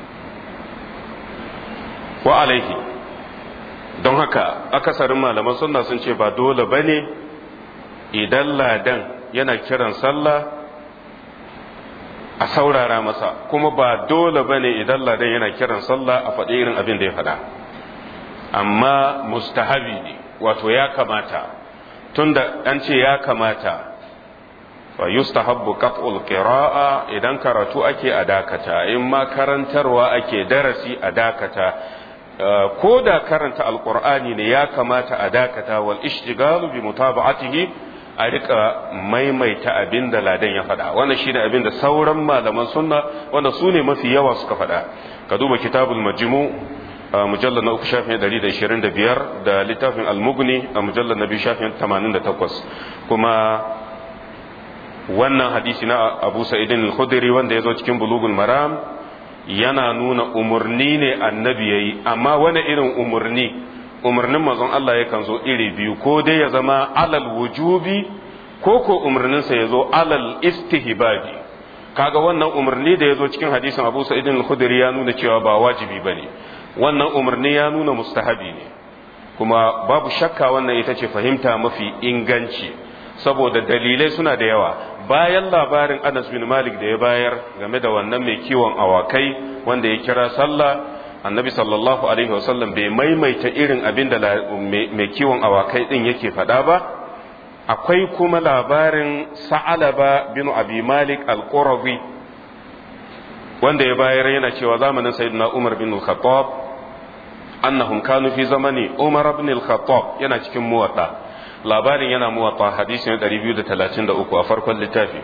wa alaihi don haka akasarin malaman sunna sun ce ba dole bane idan ladan yana kiran sallah a saurara masa kuma ba dole bane idan ladan yana kiran sallah a faɗi irin abin da ya faɗa amma mustahabi ne wato ya kamata tunda an ce ya kamata fa yustahabbu qat'ul qira'a idan karatu ake a dakata in ma karantarwa ake darasi a dakata ko da karanta alqur'ani ne ya kamata a dakata wal ishtigalu bi mutaba'atihi a rika maimaita abin da ladan ya faɗa wannan shine abin da sauran malaman sunna wanda su ne mafi yawa suka faɗa ka duba kitabul majmu mujallar na uku shafin 125 da littafin al-mughni a mujallar na biyu shafin 88 kuma wannan hadisi na abu sa'idin al-khudri wanda ya zo cikin bulugul maram yana nuna umarni ne annabi yayi amma wani irin umarni umarnin manzon Allah yakan zo iri biyu ko dai ya zama alal wujubi ko ko umarninsa ya zo alal istihbabi kaga wannan umarni da ya zo cikin hadisin abu sa'idin al-khudri ya nuna cewa ba wajibi bane wannan umarni ya nuna mustahabi ne kuma babu shakka wannan ita ce fahimta mafi inganci saboda dalilai suna da yawa bayan labarin Anas bin Malik da ya bayar game da wannan mai kiwon awakai wanda ya kira sallah annabi sallallahu alaihi wasallam bai maimaita irin abin da mai kiwon awakai din yake faɗa ba akwai kuma labarin sa'alaba bin abi malik al-qurazi wanda ya bayar yana cewa zamanin sayyidina umar bin al-khattab annahum kanu fi zamani umar bin al-khattab yana cikin muwatta labarin yana muwatta hadisi na 233 a farkon littafi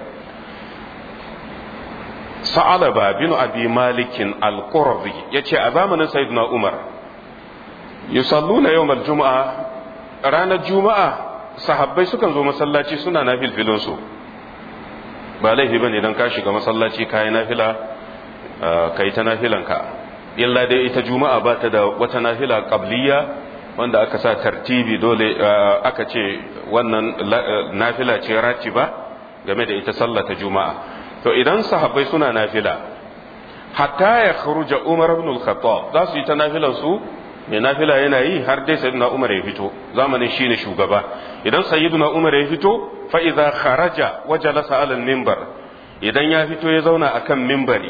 sa'alaba bin abi malikin al-qurazi yace a zamanin sayyidina umar yusalluna yawmal juma'a ranar juma'a sahabbai sukan zo masallaci suna nafilfilin su ba laifi bane idan ka shiga masallaci kayi nafila kai ta nafilanka illa dai ita juma'a ba ta da wata nafila qabliya wanda aka sa tartibi dole aka ce wannan nafila ce ratiba game da ita sallah ta juma'a to idan sahabbai suna nafila hatta ya kharuja umar ibn al-khattab za su yi ta nafilan su mai nafila yana yi har dai sayyidina umar ya fito zamanin shine shugaba idan sayyidina umar ya fito fa idza kharaja wa jalasa ala al-minbar idan ya fito ya zauna akan minbari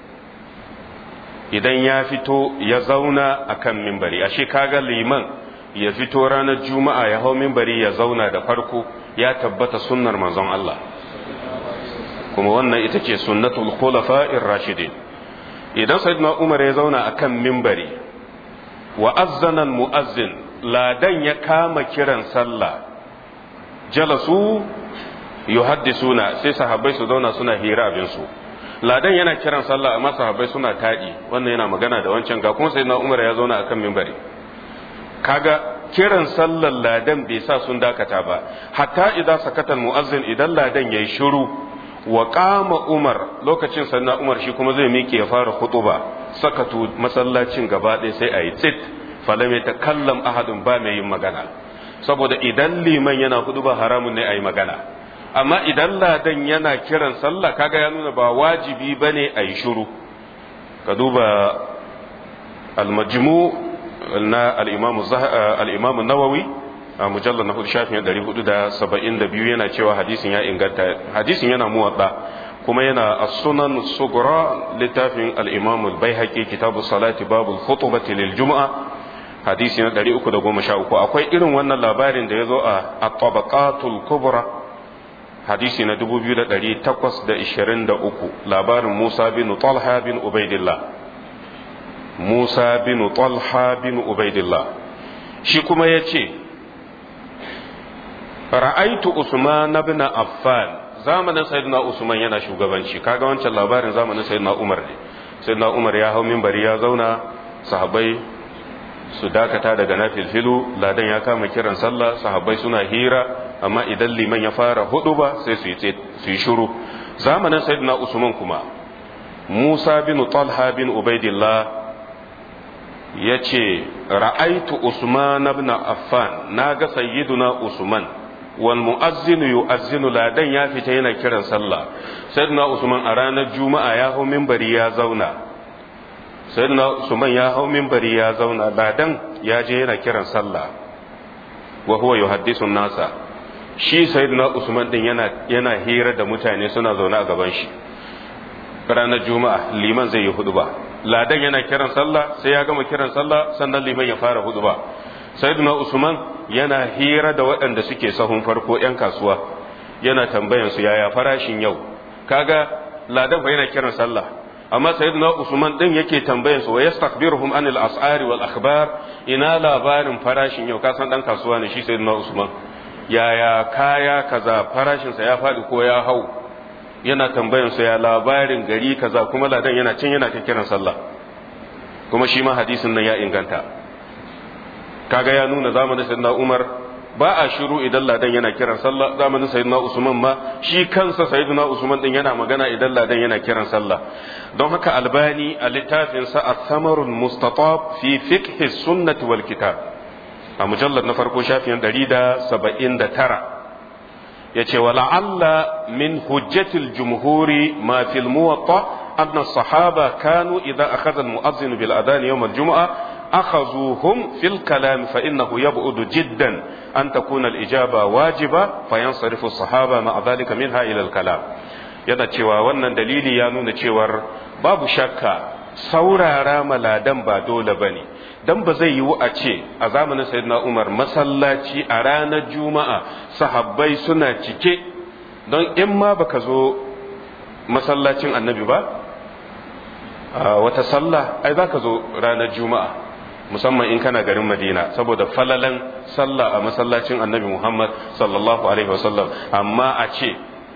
idan ya fito ya zauna akan minbari ashe kaga liman ya fito ranar juma'a ya hau minbari ya zauna da farko ya tabbata sunnar manzon Allah kuma wannan ita ce sunnatul khulafa'ir rashidin idan sayyidina umar ya zauna akan minbari wa azzana muazzin ladan ya kama kiran sallah jalasu yuhaddisuna sai sahabbai su zauna suna hira abin su ladan yana kiran sallah amma sahabbai suna taɗi wannan yana magana da wancan ga kuma sayyidina umar ya zauna akan minbari kaga kiran sallar ladan bai sa sun dakata ba hatta idan sakatan muazzin idan ladan yayi shiru wa qama umar lokacin sannan umar shi kuma zai miƙe ya fara khutuba sakatu masallacin gaba ɗaya sai ayi tsit falam ta kallam ahadun ba mai yin magana saboda idan liman yana khutuba haramun ne ayi magana amma idan ladan yana kiran sallah kaga ya nuna ba wajibi bane ayi shiru ka duba al-majmu na al-imam al-imam an-nawawi a mujallar na hudu shafin ɗari hudu da saba'in da biyu yana cewa hadisin ya inganta hadisin yana muwaɗa kuma yana a sunan sugura littafin al'imam al-baihaqi kitabu salati babu khutubati lil juma'a hadisi na ɗari uku da goma sha uku akwai irin wannan labarin da ya zo a tabaqatul kubra hadisi na dubu biyu da ɗari takwas da ishirin da uku labarin musa bin talha bin ubaidillah musa bin talha bin ubaidillah shi kuma ya ce ra'aitu Usman ibn Affan zamanin sayyidina Usman yana shugabanci kaga wancan labarin zamanin sayyidina Umar ne sayyidina Umar ya hau minbari ya zauna sahabbai su dakata daga nafilfilu ladan ya kama kiran sallah sahabbai suna hira amma idan liman ya fara hudu ba sai su yi su yi shiru zamanin sayyidina Usman kuma Musa bin Talha bin Ubaidillah yace ra'aitu Usman ibn Affan naga sayyiduna Usman wal mu'azzinu yu'azzinu ladan ya fita yana kiran sallah sayyidina usman a ranar juma'a ya hau minbari ya zauna sayyidina usman ya hau minbari ya zauna ladan ya je yana kiran sallah wa huwa yuhaddisu nasa shi sayyidina usman din yana yana hira da mutane suna zaune a gaban shi ranar juma'a liman zai yi huduba ladan yana kiran sallah sai ya gama kiran sallah sannan liman ya fara huduba sayyiduna usman yana hira da waɗanda suke sahun farko 'yan kasuwa yana tambayan su yaya farashin yau kaga ladan fa yana kiran sallah amma sayyiduna usman din yake tambayan su wa yastakbiruhum anil as'ari wal akhbar ina labarin farashin yau ka san dan kasuwa ne shi sayyiduna usman yaya kaya kaza farashin sa ya faɗi ko ya hau yana tambayan su ya labarin gari kaza kuma ladan yana cin yana ta kiran sallah kuma shi ma hadisin nan ya inganta kaga ya nuna zamanin sayyidina Umar ba a shiru idan ladan yana kiran sallah zamanin sayyidina Usman ma shi kansa sayyidina Usman din yana magana idan ladan yana kiran sallah don haka albani a littafin sa as-samarul mustatab fi fiqh sunnati wal kitab a mujallar na farko shafin 179 yace wa la'alla min hujjatil jumhuri ma fil muwatta anna as-sahaba kanu idza akhadha al-mu'adhdhin bil adhan yawm al-jum'ah أخذوهم في الكلام فإنه يبعد جدا أن تكون الإجابة واجبة فينصرف الصحابة مع ذلك منها إلى الكلام yana cewa wannan dalili ya nuna cewar babu shakka saurara maladan ba dole ba ne don ba zai yiwu a ce a zamanin sayyidina umar masallaci a ranar juma'a sahabbai suna cike don in ma baka zo masallacin annabi ba wata sallah ai za ka zo ranar juma'a musamman in kana garin madina saboda falalan sallah a masallacin annabi muhammad sallallahu alaihi wasallam amma a ce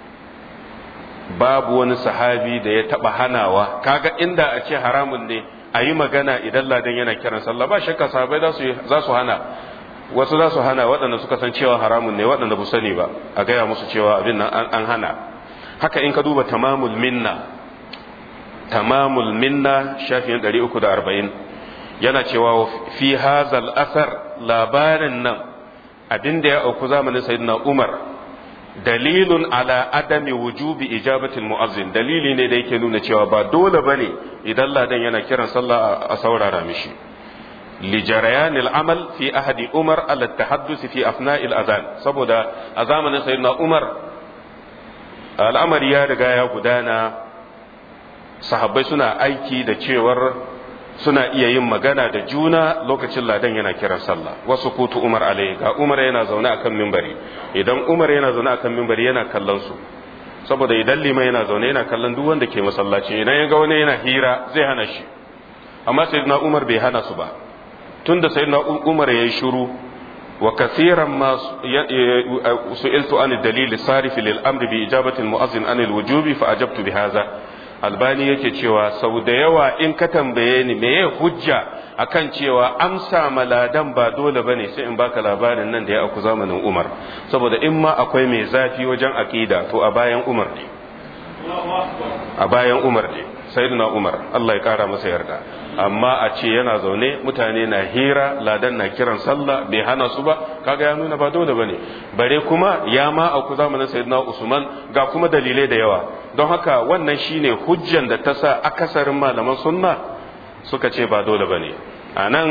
babu wani sahabi da ya taba hanawa kaga inda a ce haramun ne a yi magana idan ladan yana kiran sallah ba shakka sahabai za su hana wasu za su hana waɗanda suka san cewa haramun ne waɗanda bu sani ba a gaya musu cewa abin nan an hana haka in ka duba tamamul minna tamamul minna shafin 340 yana cewa fi hazal asar labarin nan abin da ya auku zamanin sayyidina Umar dalilun ala adami wujubi ijabatil mu'azzin dalili ne da yake nuna cewa ba dole bane idan ladan yana kiran sallah a saurara mishi li jarayan amal fi ahadi Umar ala tahaddus fi afna'il adhan saboda a zamanin sayyidina Umar al'amari ya riga ya gudana sahabbai suna aiki da cewar suna iya yin magana da juna lokacin ladan yana kiran sallah wasu kutu umar alai ga umar yana zaune akan mimbari idan umar yana zaune akan mimbari yana kallon su saboda idan liman yana zaune yana kallon duk wanda ke masallaci idan ya ga wani yana hira zai hana shi amma sayyidina umar bai hana su ba tunda sayyidina umar yayi shiru wa kathiran ma su'iltu an dalil sarif lil amri bi ijabati al mu'azzin an al wujubi fa ajabtu bi hadha albani yake cewa sau da yawa in ka tambaye ni meye hujja akan cewa amsa maladan ba dole bane sai in baka labarin nan da ya aku zamanin Umar saboda in ma akwai mai zafi wajen aqida to a bayan Umar ne a bayan Umar ne sayyidina Umar Allah ya kara masa yarda amma a ce yana zaune mutane na hira ladan na kiran sallah bai hana su ba kaga ya nuna ba dole bane bare kuma ya ma auku zamanin sayyidina Usman ga kuma dalilai da yawa don haka wannan shine hujjan da ta sa akasarin malaman sunna suka ce ba dole bane anan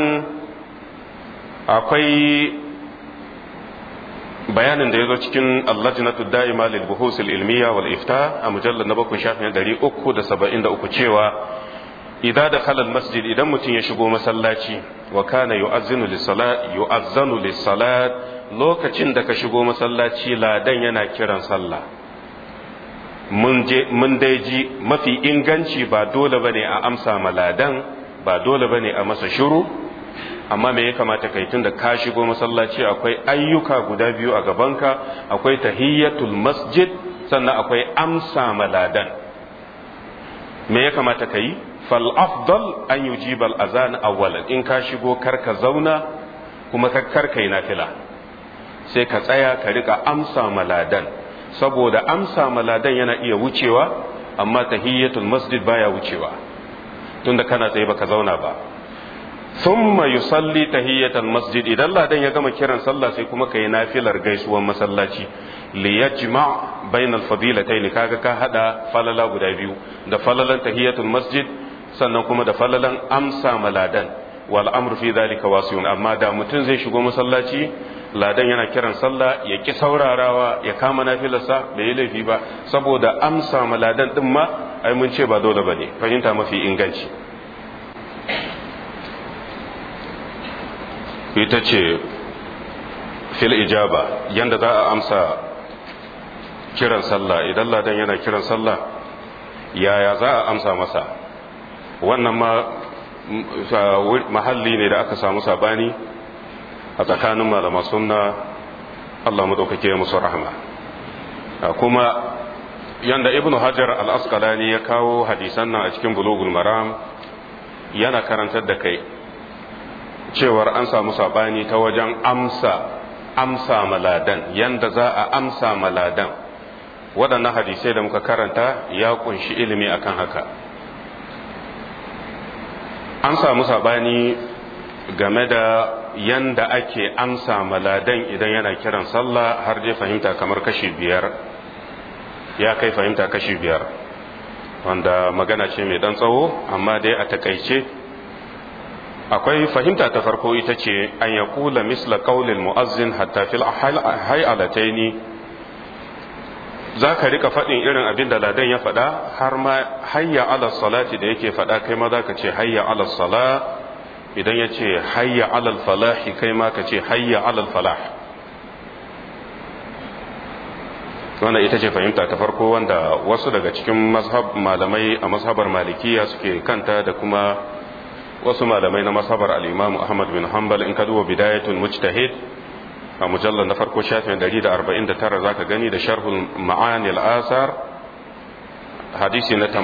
akwai bayanin da ya zo cikin allajinatu da'ima lil buhus al ilmiya wal ifta a mujallar na bakwai shafin 373 cewa idan da halal masjid idan mutum ya shigo masallaci wa kana yu'azzinu lis salat yu'azzanu lis salat lokacin da ka shigo masallaci ladan yana kiran sallah mun je mun dai ji mafi inganci ba dole bane a amsa ma ladan ba dole bane a masa shiru amma me ya kamata kai tunda ka shigo masallaci akwai ayyuka guda biyu a gabanka akwai tahiyyatul masjid sannan akwai amsa maladan me ya kamata kai fal afdal an yujiba al azan awwalan in ka shigo karka zauna kuma karka yi nafila sai ka tsaya ka rika amsa maladan saboda amsa maladan yana iya wucewa amma tahiyyatul masjid baya wucewa tunda kana tsaye baka zauna ba thumma yusalli tahiyatal masjid idan ladan ya gama kiran sallah sai kuma kai nafilar gaisuwan masallaci li yajma bainal fadilatayn kaga ka hada falala guda biyu da falalan tahiyatul masjid sannan kuma da falalan amsa maladan wal amru fi dhalika wasiun amma da mutum zai shigo masallaci ladan yana kiran sallah ya ki saurarawa ya kama nafilarsa bai yi laifi ba saboda amsa ma ladan din ma ai mun ce ba dole ba ne fahimta mafi inganci ita ce fil ijaba yanda za a amsa kiran sallah idan ladan yana kiran sallah yaya za a amsa masa wannan ma mahalli ne da aka samu sabani a tsakanin malama sunna Allah madaukake musu rahama kuma yanda ibnu hajar al-asqalani ya kawo hadisan nan a cikin bulugul maram yana karantar da kai cewar an samu sabani ta wajen amsa amsa maladan yanda za a amsa maladan waɗannan hadisai da muka karanta ya kunshi ilimi akan haka an samu sabani game da yanda ake amsa maladan idan yana kiran sallah har dai fahimta kamar kashi biyar ya kai fahimta kashi biyar wanda magana ce mai dan tsawo amma dai a takaice akwai fahimta ta farko ita ce an ya kula misla kaulil mu'azzin hatta fil hayalataini za ka rika faɗin irin abin da ladan ya faɗa har ma hayya ala salati da yake faɗa kai ma za ka ce hayya ala sala idan ya ce hayya ala falahi kai ma ka ce hayya ala falah wannan ita ce fahimta ta farko wanda wasu daga cikin mazhab malamai a mazhabar malikiya suke kanta da kuma wasu malamai na mazhabar al-imam Ahmad bin Hanbal in ka duba bidayatul mujtahid a mujallar na farko shafin 149 zaka gani da sharhul ma'ani al-asar hadisi na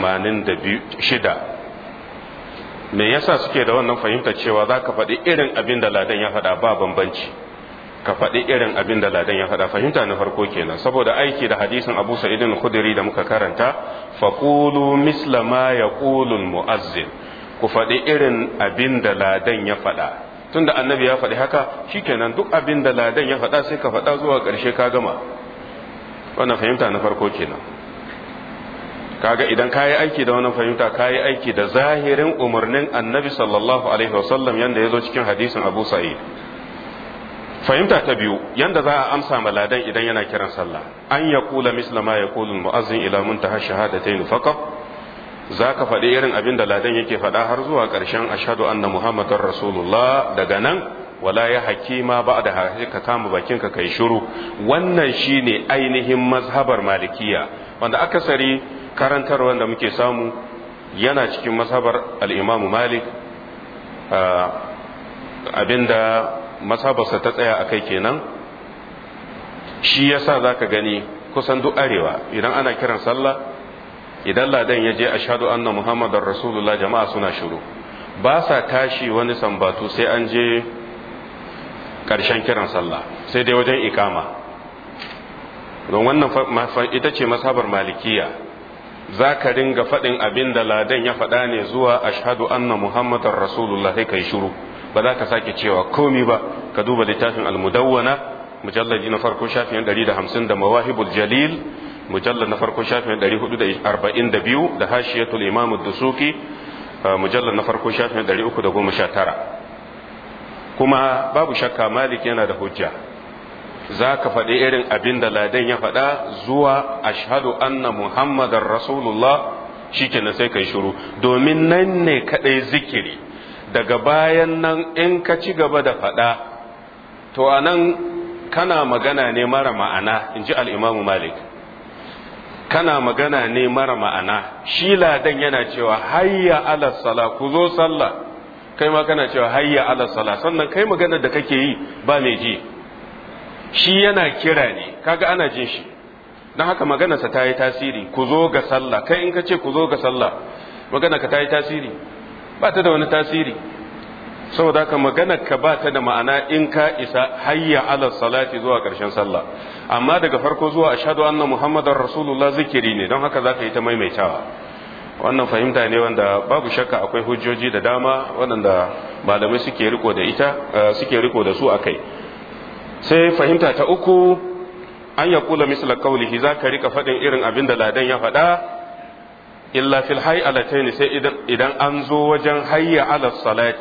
86 me yasa suke da wannan fahimtar cewa zaka faɗi irin abin da ladan ya faɗa ba bambanci ka faɗi irin abin da ladan ya faɗa fahimta na farko kenan saboda aiki da hadisin Abu Sa'id al-Khudri da muka karanta faqulu misla ma yaqulu al-mu'azzin ku faɗi irin abin da ladan ya faɗa tunda annabi ya faɗi haka shikenan duk abin da ladan ya faɗa sai ka faɗa zuwa ƙarshe ka gama wannan fahimta na farko kenan kaga idan kayi aiki da wannan fahimta kayi aiki da zahirin umarnin annabi sallallahu alaihi wasallam yanda ya zo cikin hadisin abu sa'id fahimta ta biyu yanda za a amsa ma ladan idan yana kiran sallah an ya kula misla ma ya kula mu'azzin ila muntaha shahadatayn faqat za ka faɗi irin abin da ladan yake faɗa har zuwa ƙarshen ashadu anna muhammadar rasulullah daga nan wala ya hakima ba da ka kama bakinka kai shiru wannan shine ainihin mazhabar malikiya wanda akasari karantar wanda muke samu yana cikin mazhabar al'imamu malik abinda mazhabarsa ta tsaya a kai kenan shi yasa za ka gani kusan duk arewa idan ana kiran sallah idan ladan ya je ashadu anna muhammadar rasulullah jama'a suna shiru ba sa tashi wani sambatu sai an je ƙarshen kiran sallah sai dai wajen ikama don wannan ita ce masabar malikiya za ka ringa faɗin abin da ladan ya faɗa ne zuwa ashadu anna muhammadar rasulullah sai kai shiru ba za ka sake cewa komi ba ka duba littafin almudawwana mujallaji na farko shafin 150 da mawahibul jalil mujallar na farko shafin 442 da hashiyatul imam dusuki mujallar na farko shafin 319 kuma babu shakka malik yana da hujja za ka faɗi irin abin da ladan ya faɗa zuwa ashhadu anna muhammadar rasulullah shikenan sai kai shiru domin nan ne kaɗai zikiri daga bayan nan in ka ci gaba da faɗa to anan kana magana ne mara ma'ana in ji al'imamu malik kana magana ne mara ma'ana shi ladan yana cewa hayya ala sala ku zo sallah kai ma kana cewa hayya ala sala sannan kai magana da kake yi ba mai ji shi yana kira ne kaga ana jin shi don haka maganarsa ta yi tasiri ku zo ga sallah kai in ka ce ku zo ga sallah magana ka ta yi tasiri ba ta da wani tasiri saboda haka maganar ka ba ta da ma'ana in ka isa hayya ala salati zuwa ƙarshen sallah amma daga farko zuwa ashhadu anna muhammadar rasulullah zikiri ne don haka zaka yi ta maimaitawa wannan fahimta ne wanda babu shakka akwai hujjoji da dama waɗanda malamai suke riko da ita suke riko da su akai sai fahimta ta uku an ya kula misla kaulihi za ka rika faɗin irin abin da ladan ya faɗa illa fil hayy alataini sai idan an zo wajen hayya ala salati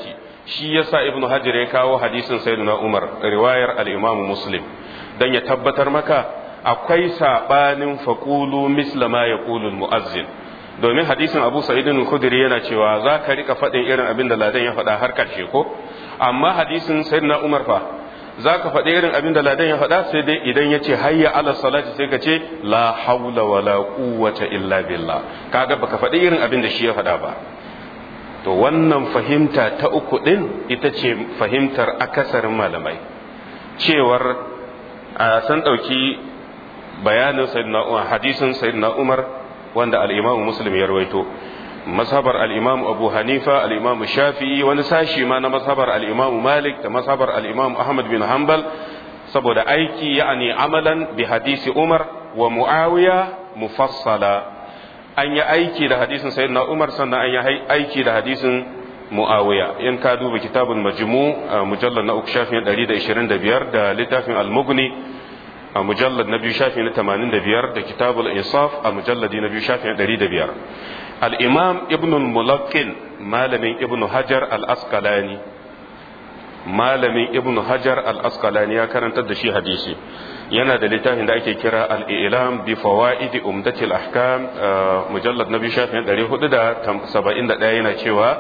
shi yasa ibnu hajar ya kawo hadisin sayyidina umar riwayar al-imam muslim dan ya tabbatar maka akwai sabanin faqulu misla ma yaqulu al-muazzin domin hadisin abu sa'idin al-khudri yana cewa za ka rika faɗin irin abin da ladan ya faɗa har karshe ko amma hadisin sayyidina umar fa za ka faɗi irin abin da ladan ya faɗa sai dai idan ya ce hayya ala salati sai ka ce la haula wala quwwata illa billah kaga baka faɗi irin abin da shi ya faɗa ba to wannan fahimta ta uku din ita ce fahimtar akasarin malamai cewar a san ɗauki bayanin sayyidina umar hadisin sayyidina umar wanda al-imamu muslim ya rawaito mazhabar al-imamu abu hanifa al-imamu shafi'i wani sashi ma na mazhabar al-imamu malik da mazhabar al-imamu ahmad bin hanbal saboda aiki ya'ani amalan bi hadisi umar wa muawiya mufassala an yi aiki da hadisin sayyidina umar sannan an yi aiki da hadisin muawiya in ka duba kitabul majmu mujallal na uku shafin 125 da littafin al-mughni a mujallar na biyu shafi na 85 da kitabul insaf a mujalladi na biyu shafi na 105 al-imam ibn mulakkin malamin ibn hajar al-asqalani malamin ibn hajar al-asqalani ya karantar da shi hadisi yana da littafin da ake kira al-ilam bi fawaid umdati al-ahkam mujallad na biyu shafi na 471 yana cewa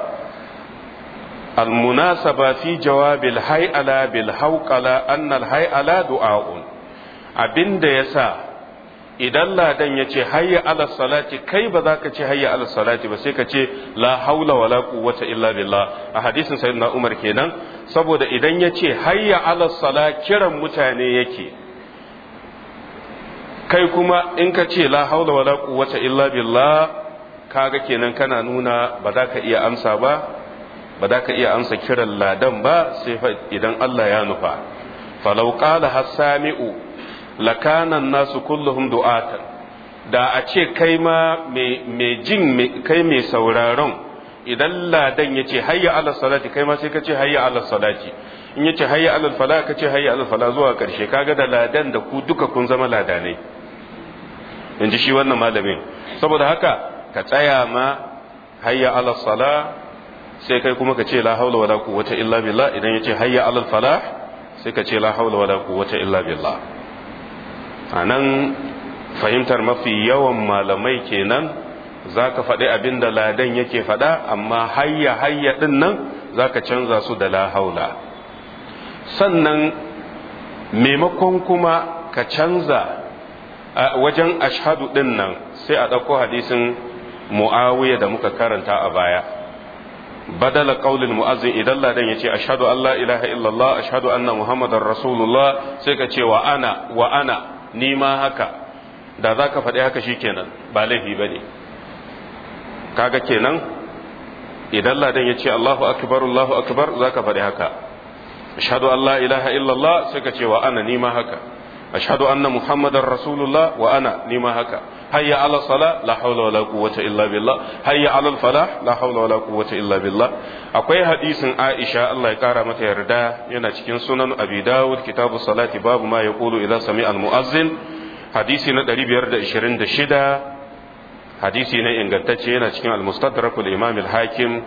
المناسبة في جواب الهيئلة بالهوقلة أن الهيئلة دعاء abin da ya sa idan ladan ya ce hayya ala salati kai ba za ka ce hayya ala salati ba sai ka ce la haula wala quwwata illa billah a hadisin sayyidina Umar kenan saboda idan ya ce hayya ala sala kiran mutane yake kai kuma in ka ce la haula wala quwwata illa billah kaga kenan kana nuna ba za ka iya amsa ba ba za ka iya amsa kiran ladan ba sai idan Allah ya nufa falau qala hasami'u lakanan nasu kulluhum du'atan da a ce kai ma mai jin kai mai sauraron idan ladan ya ce hayya ala salati kai ma sai ka ce hayya ala salati in ya ce hayya ala fala ka ce hayya ala fala zuwa karshe kaga da ladan da ku duka kun zama ladanai in ji shi wannan malamin saboda haka ka tsaya ma hayya ala sala sai kai kuma ka ce la haula wala quwwata illa billah idan ya ce hayya ala falah sai ka ce la haula wala quwwata illa billah a nan fahimtar mafi yawan malamai kenan za ka faɗi abin da ladan yake faɗa amma hayya hayya ɗin nan za ka canza su da la haula sannan maimakon kuma ka canza a wajen ashadu ɗin nan sai a ɗauko hadisin mu'awiya da muka karanta a baya badala qaulil mu'azzin idan ladan yace ashhadu an la ilaha illallah ashhadu anna muhammadar rasulullah sai ka ce wa ana wa ana ni ma haka da za ka faɗi haka shikenan ba laifi ba ne kaga kenan idan ladan ya ce Allahu akbar Allahu akbar za ka faɗi haka ashhadu an la ilaha illallah sai ka ce wa ana ni ma haka ashhadu anna muhammadar rasulullah wa ana ni ma haka hayya ala sala la hawla wala quwwata illa billah hayya ala falah la hawla wala quwwata illa billah akwai hadisin Aisha Allah ya kara mata yarda yana cikin sunan Abi Dawud kitabu salati babu ma yaqulu idza sami'a al-mu'azzin hadisi na 526 hadisi ne ingantacce yana cikin al-mustadrak al-imam al-hakim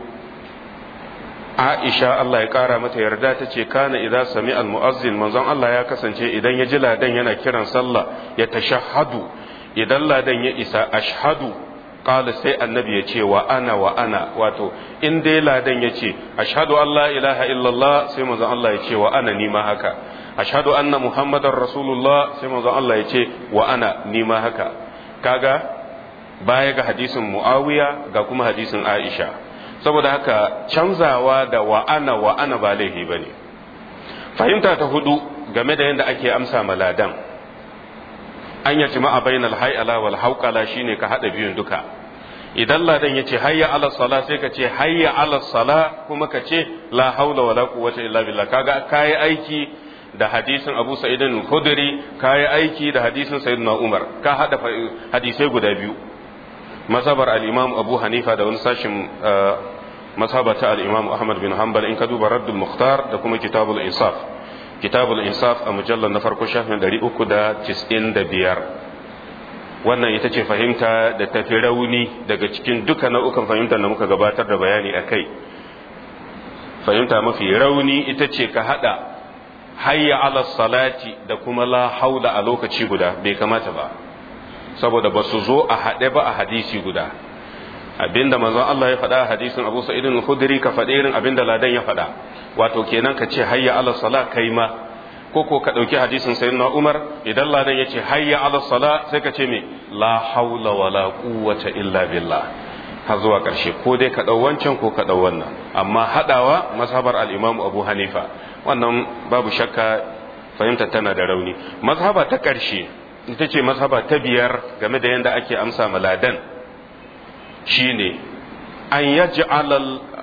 Aisha Allah ya kara mata yarda ta ce kana idza sami'a al-mu'azzin manzon Allah ya kasance idan ya ji ladan yana kiran sallah ya tashahhadu idan ladan ya isa ashhadu qala sai annabi ya ce wa ana wa ana wato in dai ladan ya ce ashhadu an la ilaha illallah sai manzon Allah ya ce wa ana ni ma haka ashhadu anna muhammadar rasulullah sai manzon Allah ya ce wa ana ni ma haka kaga baya ga hadisin muawiya ga kuma hadisin aisha saboda haka canzawa da wa ana wa ana ba laifi bane fahimta ta hudu game da yadda ake amsa maladan an ya jima'a bainal hay'ala wal hauqala shine ka hada biyun duka idan ladan yace hayya ala sala sai ka ce hayya ala sala kuma ka ce la haula wala quwwata illa billah kaga kai aiki da hadisin Abu Sa'id al-Khudri kai aiki da hadisin Sayyidina Umar ka hada hadisai guda biyu mazhabar al-Imam Abu Hanifa da wani sashin mazhabata al-Imam Ahmad bin Hanbal in ka duba Raddul Mukhtar da kuma Kitabul Insaf kitabul insaf a mujallar na farko shafin ɗari uku da cis'in da biyar wannan ita ce fahimta da tafi rauni daga cikin duka nau'ukan fahimtar da muka gabatar da bayani a kai fahimta mafi rauni ita ce ka hada hayya ala salati da kuma la haula a lokaci guda bai kamata ba saboda ba su zo a haɗe ba a hadisi guda abinda manzon Allah ya faɗa a hadisin Abu Sa'id al-Khudri ka faɗi irin abinda ladan ya faɗa wato kenan ka ce hayya ala salat kai ma ko ko ka ɗauki hadisin sayyidina Umar idan ladan ya ce hayya ala salat sai ka ce me la haula wala quwwata illa billah har zuwa ƙarshe ko dai ka ɗau wancan ko ka ɗau wannan amma haɗawa mazhabar al-Imam Abu Hanifa wannan babu shakka fahimtar tana da rauni mazhaba ta ƙarshe ita ce mazhaba ta biyar game da yadda ake amsa maladan shine an yaj'al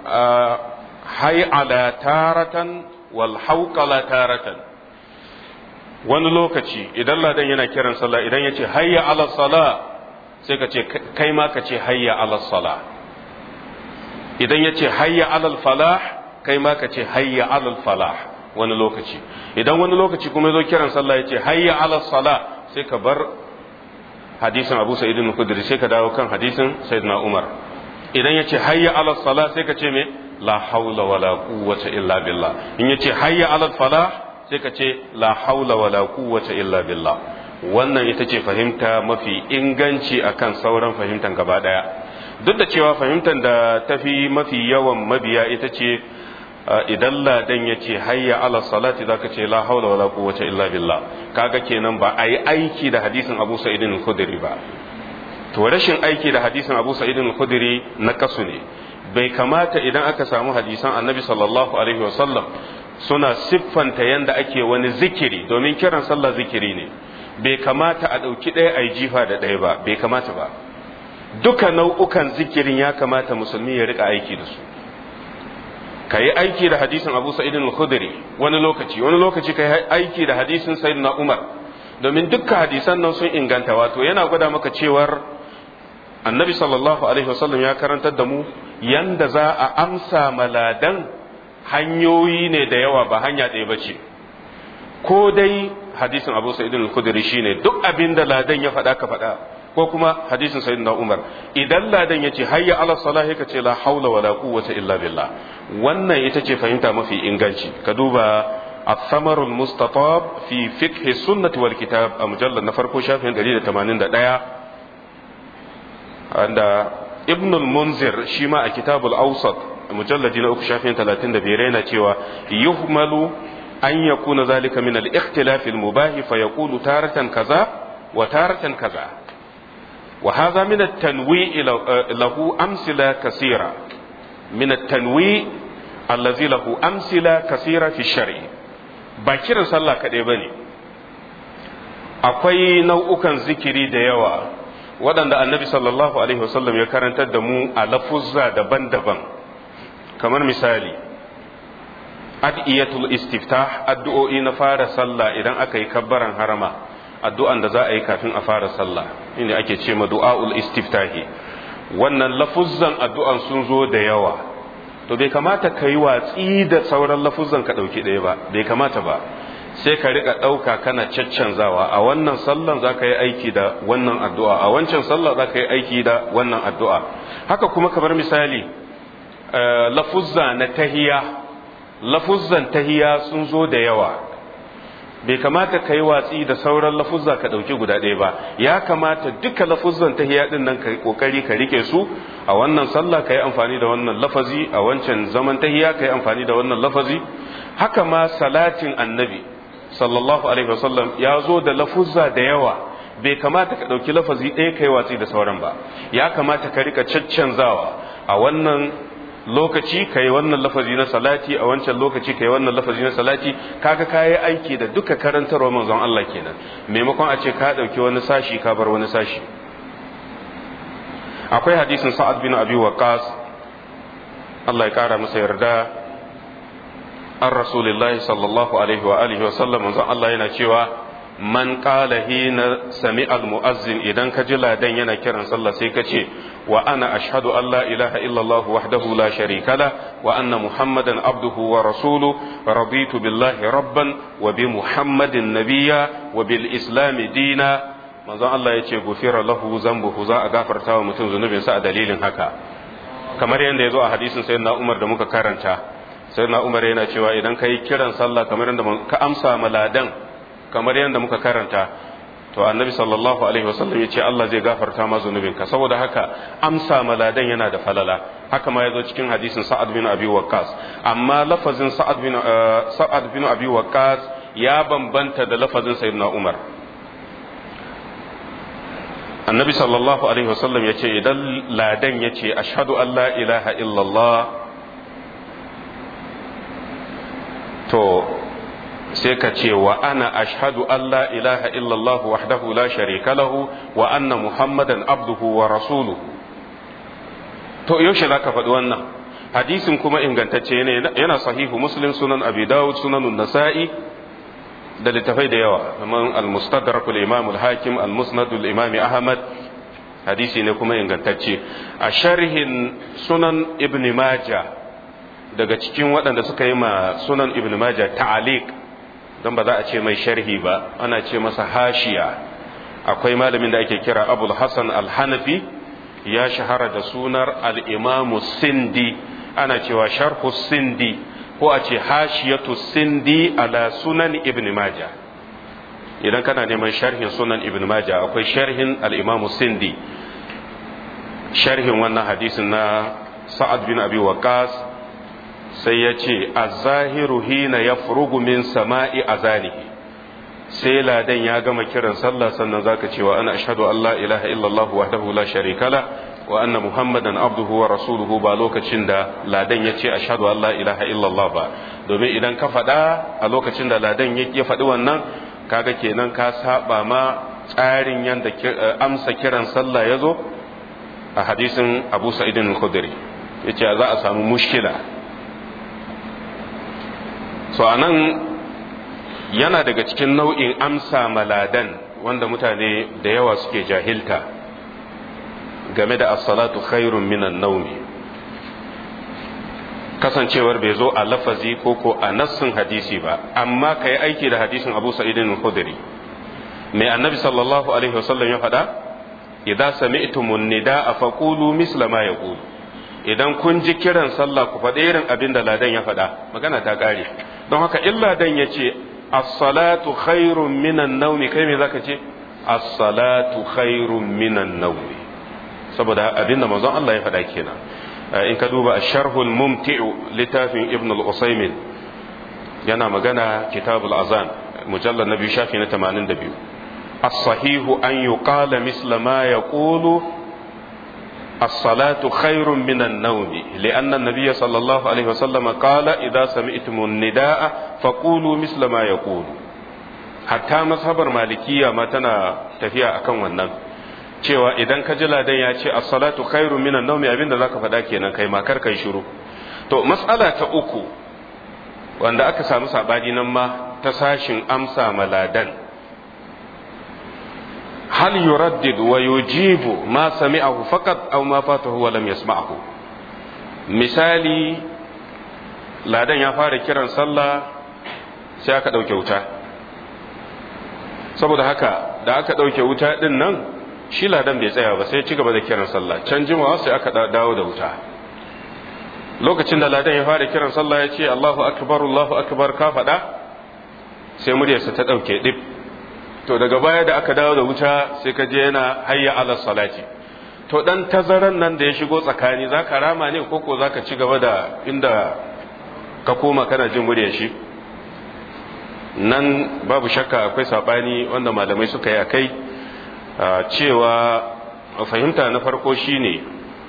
hay'ala taratan wal hawqala taratan wani lokaci idan ladan yana kiran sallah idan yace hayya ala sala sai ka ce kai ma ka ce hayya ala sala idan yace hayya ala falah kai ma ka ce hayya ala falah wani lokaci idan wani lokaci kuma zo kiran sallah yace hayya ala sala sai ka bar hadisin Abu Sa'id al-Khudri sai ka dawo kan hadisin Sayyidina Umar idan yace hayya ala sala sai ka ce me la haula wala quwwata illa billah in yace hayya ala falah sai ka ce la haula wala quwwata illa billah wannan ita ce fahimta mafi inganci akan sauran fahimtan gaba daya duk da cewa fahimtar da tafi mafi yawan mabiya ita ce idan ladan ya ce hayya ala salati zaka ce la haula wala quwwata illa billah kaga kenan ba a yi aiki da hadisin Abu Sa'id al-Khudri ba to rashin aiki da hadisin Abu Sa'id al-Khudri na kasu ne bai kamata idan aka samu hadisan Annabi sallallahu alaihi wasallam suna siffanta yanda ake wani zikiri domin kiran sallah zikiri ne bai kamata a ɗauki ɗaya a yi jifa da ɗaya ba bai kamata ba duka nau'ukan zikirin ya kamata musulmi ya rika aiki da su ka yi aiki da hadisin abu sa'idin al-khudri wani lokaci wani lokaci ka yi aiki da hadisin sayyidina umar domin dukkan hadisan nan sun inganta wato yana gwada maka cewar annabi sallallahu alaihi wasallam ya karantar da mu yanda za a amsa maladan hanyoyi ne da yawa ba hanya ɗaya ba ce ko dai hadisin abu sa'idin al-khudri shine duk abin da ladan ya faɗa ka faɗa ko kuma hadisin sayyidina Umar idan ladan yace hayya ala salahi ka ce la haula wala quwwata illa billah wannan ita ce fahimta mafi inganci ka duba الثمر المستطاب في فقه السنة والكتاب مجلد نفرقو شافين دليل 81 عند ابن المنذر شيما الكتاب الأوسط مجلد نأكو شافين 35 رينا تيوا يهمل أن يكون ذلك من الاختلاف المباه فيقول تارة كذا وتارة كذا وهذا من التنويع له أمثلة كثيرة من التنويع الذي له أمثلة كثيرة في الشرع باكر صلى كده بني akwai nau'ukan zikiri da yawa waɗanda annabi sallallahu alaihi wasallam ya karantar da mu a lafuzza daban-daban kamar misali adiyatul istiftah addu'o'i na fara sallah idan aka yi kabbaran harama addu'an da za a yi kafin a fara sallah inda ake ce ma du'a'ul istiftahi wannan lafuzzan addu'an sun zo da yawa to bai kamata ka yi watsi da sauran lafuzzan ka ɗauki ɗaya ba bai kamata ba sai ka riƙa ɗauka kana caccanzawa a wannan sallan za ka yi aiki da wannan addu'a a wancan sallah za ka yi aiki da wannan addu'a haka kuma kamar misali lafuzza na tahiya lafuzzan tahiya sun zo da yawa bai kamata ka yi watsi da sauran lafuzza ka ɗauki guda ɗaya ba ya kamata duka lafuzzan tahiya ɗin nan ka ƙoƙari ka rike su a wannan sallah ka yi amfani da wannan lafazi a wancan zaman tahiya ka yi amfani da wannan lafazi haka ma salatin annabi sallallahu alaihi wasallam ya zo da lafuzza da yawa bai kamata ka ɗauki lafazi ɗaya ka yi watsi da sauran ba ya kamata ka rika caccanzawa a wannan lokaci ka yi wannan lafazi na salati a wancan lokaci ka yi wannan lafazi na salati kaga ka yi aiki da duka karantarwa manzon Allah kenan maimakon a ce ka ɗauki wani sashi ka bar wani sashi akwai hadisin sa'ad bin abi waqas Allah ya kara masa yarda an rasulillahi sallallahu alaihi wa alihi wa sallam manzon Allah yana cewa man qala hina sami al muazzin idan ka ji ladan yana kiran sallah sai ka ce wa ana ashhadu an la ilaha illallah wahdahu la sharika la wa anna muhammadan abduhu wa rasuluhu raditu billahi rabban wa bi muhammadin nabiyya wa bil islam dina manzon Allah ya ce gufira lahu zambuhu za a gafarta wa mutum zunubinsa a dalilin haka kamar yadda ya zo a hadisin sayyidina Umar da muka karanta sai na umar yana cewa idan ka yi kiran sallah kamar yadda ka amsa maladan kamar yadda muka karanta to annabi sallallahu alaihi wasallam ya ce Allah zai gafarta ma zunubinka saboda haka amsa maladan yana da falala haka ma yazo cikin hadisin sa'ad bin abi waqqas amma lafazin sa'ad bin sa'ad bin abi waqqas ya bambanta da lafazin sayyidina umar annabi sallallahu alaihi wasallam ya ce idan ladan ya ce ashhadu an la ilaha illallah to sai ka ce wa ana ashhadu an la ilaha illallah wahdahu la sharika lahu wa anna muhammadan abduhu wa rasuluhu to yaushe zaka faɗi wannan hadisin kuma ingantacce ne yana sahihu muslim sunan abi dawud sunan nasa'i da littafai da yawa kamar al-mustadrak al-imam al-hakim al-musnad al-imam ahmad hadisi ne kuma ingantacce a sharhin sunan ibn majah daga cikin waɗanda suka yi ma sunan ibn majah ta'aliq don ba za a ce mai sharhi ba ana ce masa hashiya akwai malamin da ake kira abul hasan al-hanafi ya shahara da sunar al-imamu sindi ana cewa sharhu sindi ko a ce hashiyatu sindi ala sunan ibn maja idan kana neman sharhin sunan ibn maja akwai sharhin al-imamu sindi sharhin wannan hadisin na sa'ad bin abi waqas sai ya ce az-zahiru hina yafrugu min sama'i azanihi sai ladan ya gama kiran sallah sannan zaka cewa ana ashhadu an la ilaha illallah wahdahu la sharika la wa anna muhammadan abduhu wa rasuluhu ba lokacin da ladan ya ce ashhadu an la ilaha illallah ba domin idan ka faɗa a lokacin da ladan ya faɗi wannan kaga kenan ka saba ma tsarin yanda amsa kiran sallah ya zo a hadisin abu sa'idin al-khudri yace za a samu mushkila so anan yana daga cikin nau'in amsa maladan wanda mutane da yawa suke jahilta game da as-salatu khairun minan naumi kasancewar bai zo a lafazi ko ko a nassin hadisi ba amma kai aiki da hadisin Abu Sa'id al-Khudri mai annabi sallallahu alaihi wasallam ya faɗa idza sami'tumun nidaa faqulu misla ma yaqulu idan kun ji kiran sallah ku faɗi irin abin da ladan ya faɗa magana ta ƙare don haka illa dan ya ce as-salatu khairun minan naumi kai me zaka ce as-salatu khairun minan naumi saboda abinda manzon Allah ya faɗa kenan in ka duba ash-sharhul mumti'u littafin ibn al-usaymin yana magana kitabul azan mujallad na biyu shafi na 82 as-sahihu an yuqala misla ma yaqulu الصلاة خير من النوم لأن النبي صلى الله عليه وسلم قال إذا سمعتم النداء فقولوا مثل ما يقول حتى مذهب المالكية ما تنا تفيا أكن wannan cewa idan ka ji ladan ya ce as-salatu khairun minan nawmi abinda zaka faɗa kenan kai ma kar kai shiru to mas'ala ta uku wanda aka samu sabani nan ma ta sashin amsa maladan hal yuraddid wa yujibu ma sami'ahu faqat aw ma fatahu wa lam yasma'ahu misali ladan ya fara kiran sallah sai aka dauke wuta saboda haka da aka dauke wuta din nan shi ladan bai tsaya ba sai ci gaba da kiran sallah can jimawa sai aka dawo da wuta lokacin da ladan ya fara kiran sallah ya ce Allahu akbar Allahu akbar ka faɗa sai muryarsa ta dauke dip to daga baya da aka dawo da wuta sai ka je yana hayya ala salati to dan tazaran nan da ya shigo tsakani za ka rama ne ko ko za ka ci gaba da inda ka koma kana jin muryar shi nan babu shakka akwai sabani wanda malamai suka yi a kai cewa fahimta na farko shine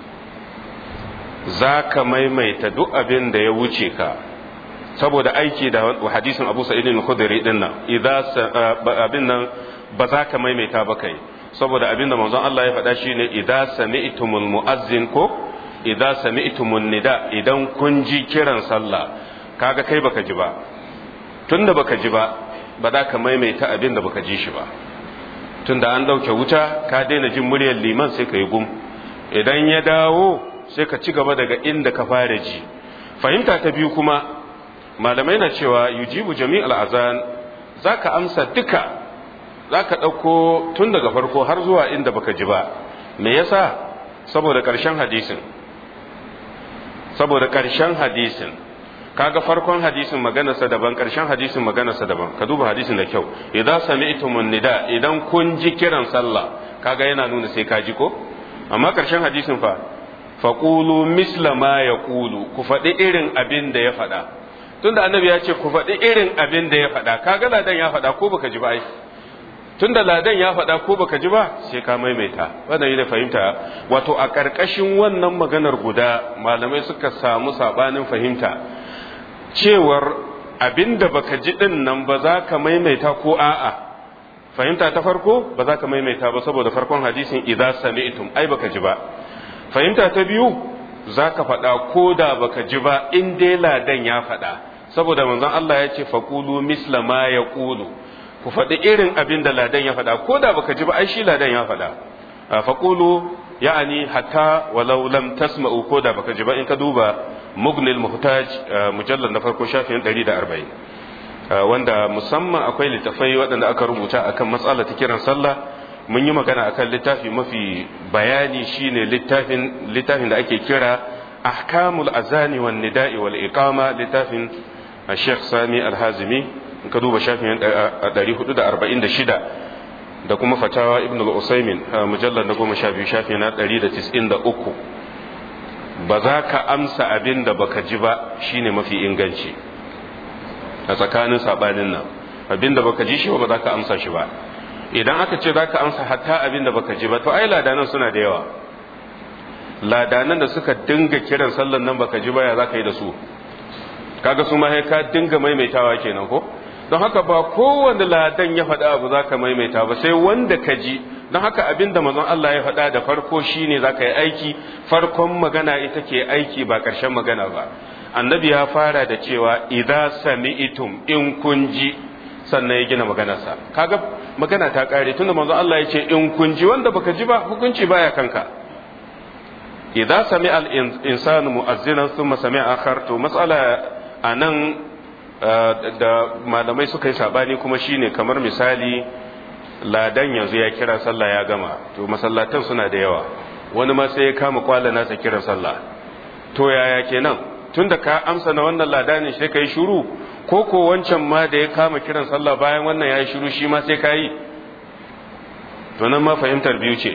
za ka maimaita duk abin da ya wuce ka saboda aiki da hadisin Abu Sa'id al-Khudri din nan idan abin nan ba za ka maimaita ba kai saboda abin da manzon Allah ya faɗa shine idan sami'tumul mu'azzin ko idan sami'tumun nida idan kun ji kiran sallah kaga kai baka ji ba tunda baka ji ba ba za ka maimaita abin da baka ji shi ba tunda an dauke wuta ka daina jin muryar liman sai ka yi gum idan ya dawo sai ka ci gaba daga inda ka fara ji fahimta ta biyu kuma malamai na cewa yujibu jami'al azan zaka amsa duka zaka dauko tun daga farko har zuwa inda baka ji ba me yasa saboda karshen hadisin saboda karshen hadisin kaga farkon hadisin maganarsa daban karshen hadisin maganarsa daban ka duba hadisin da kyau idan sami'tumun nida idan kun ji kiran sallah kaga yana nuna sai ka ji ko amma karshen hadisin fa faqulu misla ma yaqulu ku faɗi irin abin da ya faɗa tunda annabi ya ce ku faɗi irin abin da ya faɗa kaga ladan ya faɗa ko baka ji ba ai tunda ladan ya faɗa ko baka ji ba sai ka maimaita wannan yana fahimta wato a ƙarƙashin wannan maganar guda malamai suka samu sabanin fahimta cewar abinda baka ji din nan ba za ka maimaita ko a'a fahimta ta farko ba za ka maimaita ba saboda farkon hadisin idza sami'tum ai baka ji ba fahimta ta biyu za ka faɗa ko da baka ji ba in dai ladan ya faɗa saboda manzon Allah ya ce faqulu misla ma yaqulu ku faɗi irin abin da ladan ya faɗa ko da baka ji ba ai shi ladan ya faɗa faqulu ya'ani hatta walau lam tasma'u ko da baka ji ba in ka duba mugnil muhtaj mujallal na farko shafin 140 wanda musamman akwai littafai waɗanda aka rubuta akan matsala ta kiran sallah mun yi magana akan littafi mafi bayani shine littafin littafin da ake kira ahkamul azani wan nida'i wal iqama littafin Sheikh Sami Al-Hazimi in ka duba shafin 446 da kuma fatawa Ibn al-Usaymin mujallal na 12 shafi na 193 ba za ka amsa abin da baka ji ba shine mafi inganci a tsakanin sabanin nan abin da baka ji shi ba za ka amsa shi ba idan aka ce za ka amsa hatta abin da baka ji ba to ai ladanan suna da yawa ladanan da suka dinga kiran sallan nan baka ji ba ya za ka yi da su kaga su ma ka dinga maimaitawa kenan ko don haka ba kowanne ladan ya faɗa abu za ka maimaita ba sai wanda ka ji don haka abin da mazan Allah ya faɗa da farko shine za ka yi aiki farkon magana ita ke aiki ba ƙarshen magana ba annabi ya fara da cewa idza sami'tum in kun ji sannan ya gina maganarsa kaga magana ta ƙare tunda manzon Allah ya ce in kun ji wanda baka ji ba hukunci baya kanka idza sami'a al-insanu mu'azzinan thumma sami'a akhar to mas'ala anan da malamai suka yi sabani kuma shine kamar misali ladan yanzu ya kira sallah ya gama to masallatan suna da yawa wani ma sai ya kama kwala nasa kiran sallah to yaya kenan tunda ka amsa na wannan ladanin sai ka yi shuru ko ko wancan ma da ya kama kiran sallah bayan wannan ya yi shuru shi ma sai ka yi to nan ma fahimtar biyu ce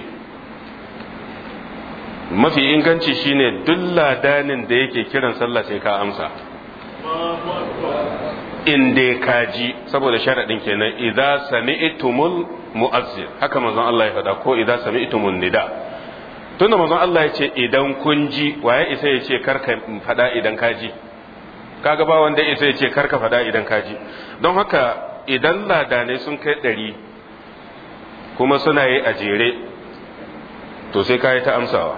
mafi inganci shine duk ladanin da yake kiran sallah sai ka amsa in dai ka ji saboda sharaɗin kenan idza sami'tumul mu'azzin haka manzon Allah ya faɗa ko idza sami'tumun nida tunda manzon Allah ya ce idan kun ji waye isa ya ce karka faɗa idan ka ji kaga ba wanda isa ya ce karka faɗa idan ka ji don haka idan ladanai sun kai ɗari kuma suna yi a jere to sai ka yi ta amsawa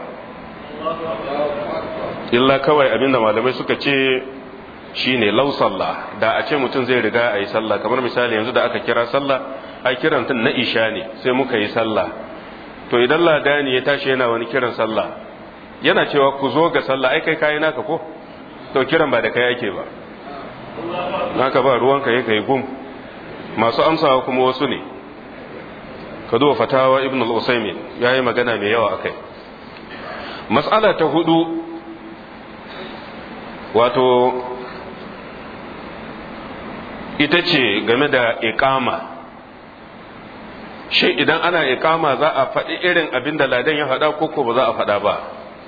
illa kawai abinda malamai suka ce shine lau sallah da a ce mutum zai riga a yi sallah kamar misali yanzu da aka kira sallah a kiran tun na isha ne sai muka yi sallah to idan ladani ya tashi yana wani kiran sallah yana cewa ku zo ga sallah ai kai kayi naka ko to kiran ba da kai ake ba naka ba ruwanka ya kai gum masu amsawa kuma wasu ne ka duba fatawa ibn al-usaymin yayi magana mai yawa akai mas'ala ta hudu wato ita ce game da iqama shi idan ana iqama za a faɗi irin abin da ladan ya faɗa ko ko ba za a faɗa ba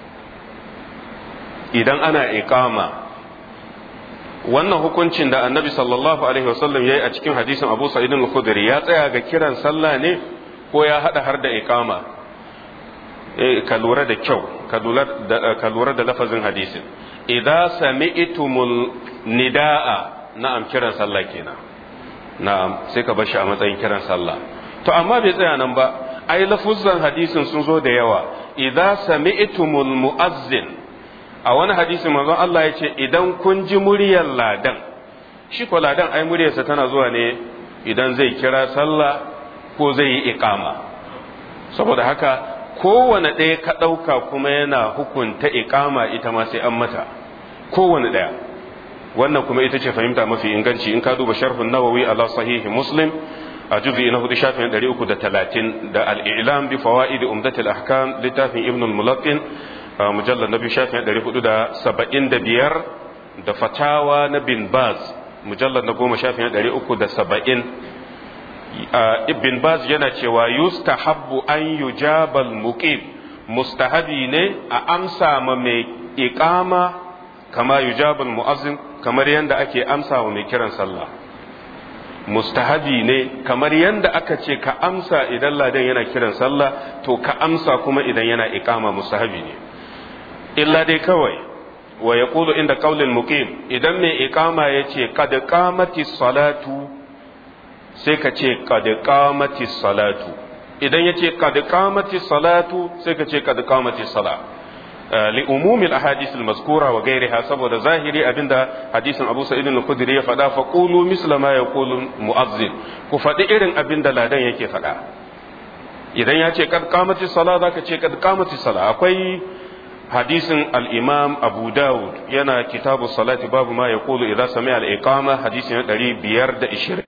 idan ana iqama wannan hukuncin da annabi sallallahu alaihi wasallam ya yi a cikin hadisin abu sa'id al-khudri ya tsaya ga kiran sallah ne ko ya hada har da iqama eh ka lura da kyau ka lura da ka lura da lafazin hadisin idza sami'tumul nidaa na'am kiran sallah kenan na'am sai ka bar shi a matsayin kiran sallah to amma bai tsaya nan ba ai lafuzan hadisin sun zo da yawa idza sami'tumul mu'azzin a wani hadisin manzon Allah ya ce idan kun ji muryar ladan shi ko ladan ai muryarsa tana zuwa ne idan zai kira sallah ko zai yi iqama saboda haka kowane ɗaya ka ɗauka kuma yana hukunta iqama ita ma sai an mata kowane ɗaya wannan kuma ita ce fahimta mafi inganci in ka duba sharhun nawawi ala sahihi muslim a juzi na hudu shafin ɗari uku da talatin da al'ilam bi fawaidi umdatul ahkam littafin ibn al-mulaqqin mujallar na biyu shafin ɗari hudu da saba'in da biyar da fatawa na bin baz mujallar na goma shafin ɗari uku da saba'in bin baz yana cewa yustahabbu an yujabal muqim mustahabi ne a amsa ma mai iqama kama yujabal mu'azzin kamar yadda ake amsa wa mai kiran sallah mustahabi ne kamar yadda aka ce ka amsa idan ladan yana kiran sallah to ka amsa kuma idan yana iqama mustahabi ne illa dai kawai wa yaqulu inda qaulil muqim idan mai iqama yace qad qamati salatu sai ka ce qad qamati salatu idan yace qad qamati salatu sai ka ce qad qamati salat li umumi al-ahadith al-mazkura wa ghayriha saboda zahiri abinda hadisin Abu Sa'id al-Khudri ya faɗa fa qulu misla ma yaqulu mu'azzin ku faɗi irin abinda ladan yake faɗa idan ya ce kad qamati salat zaka ce kad qamati salat akwai hadisin al-Imam Abu Dawud yana kitabu salati babu ma yaqulu idza sami'a al-iqama hadisin 520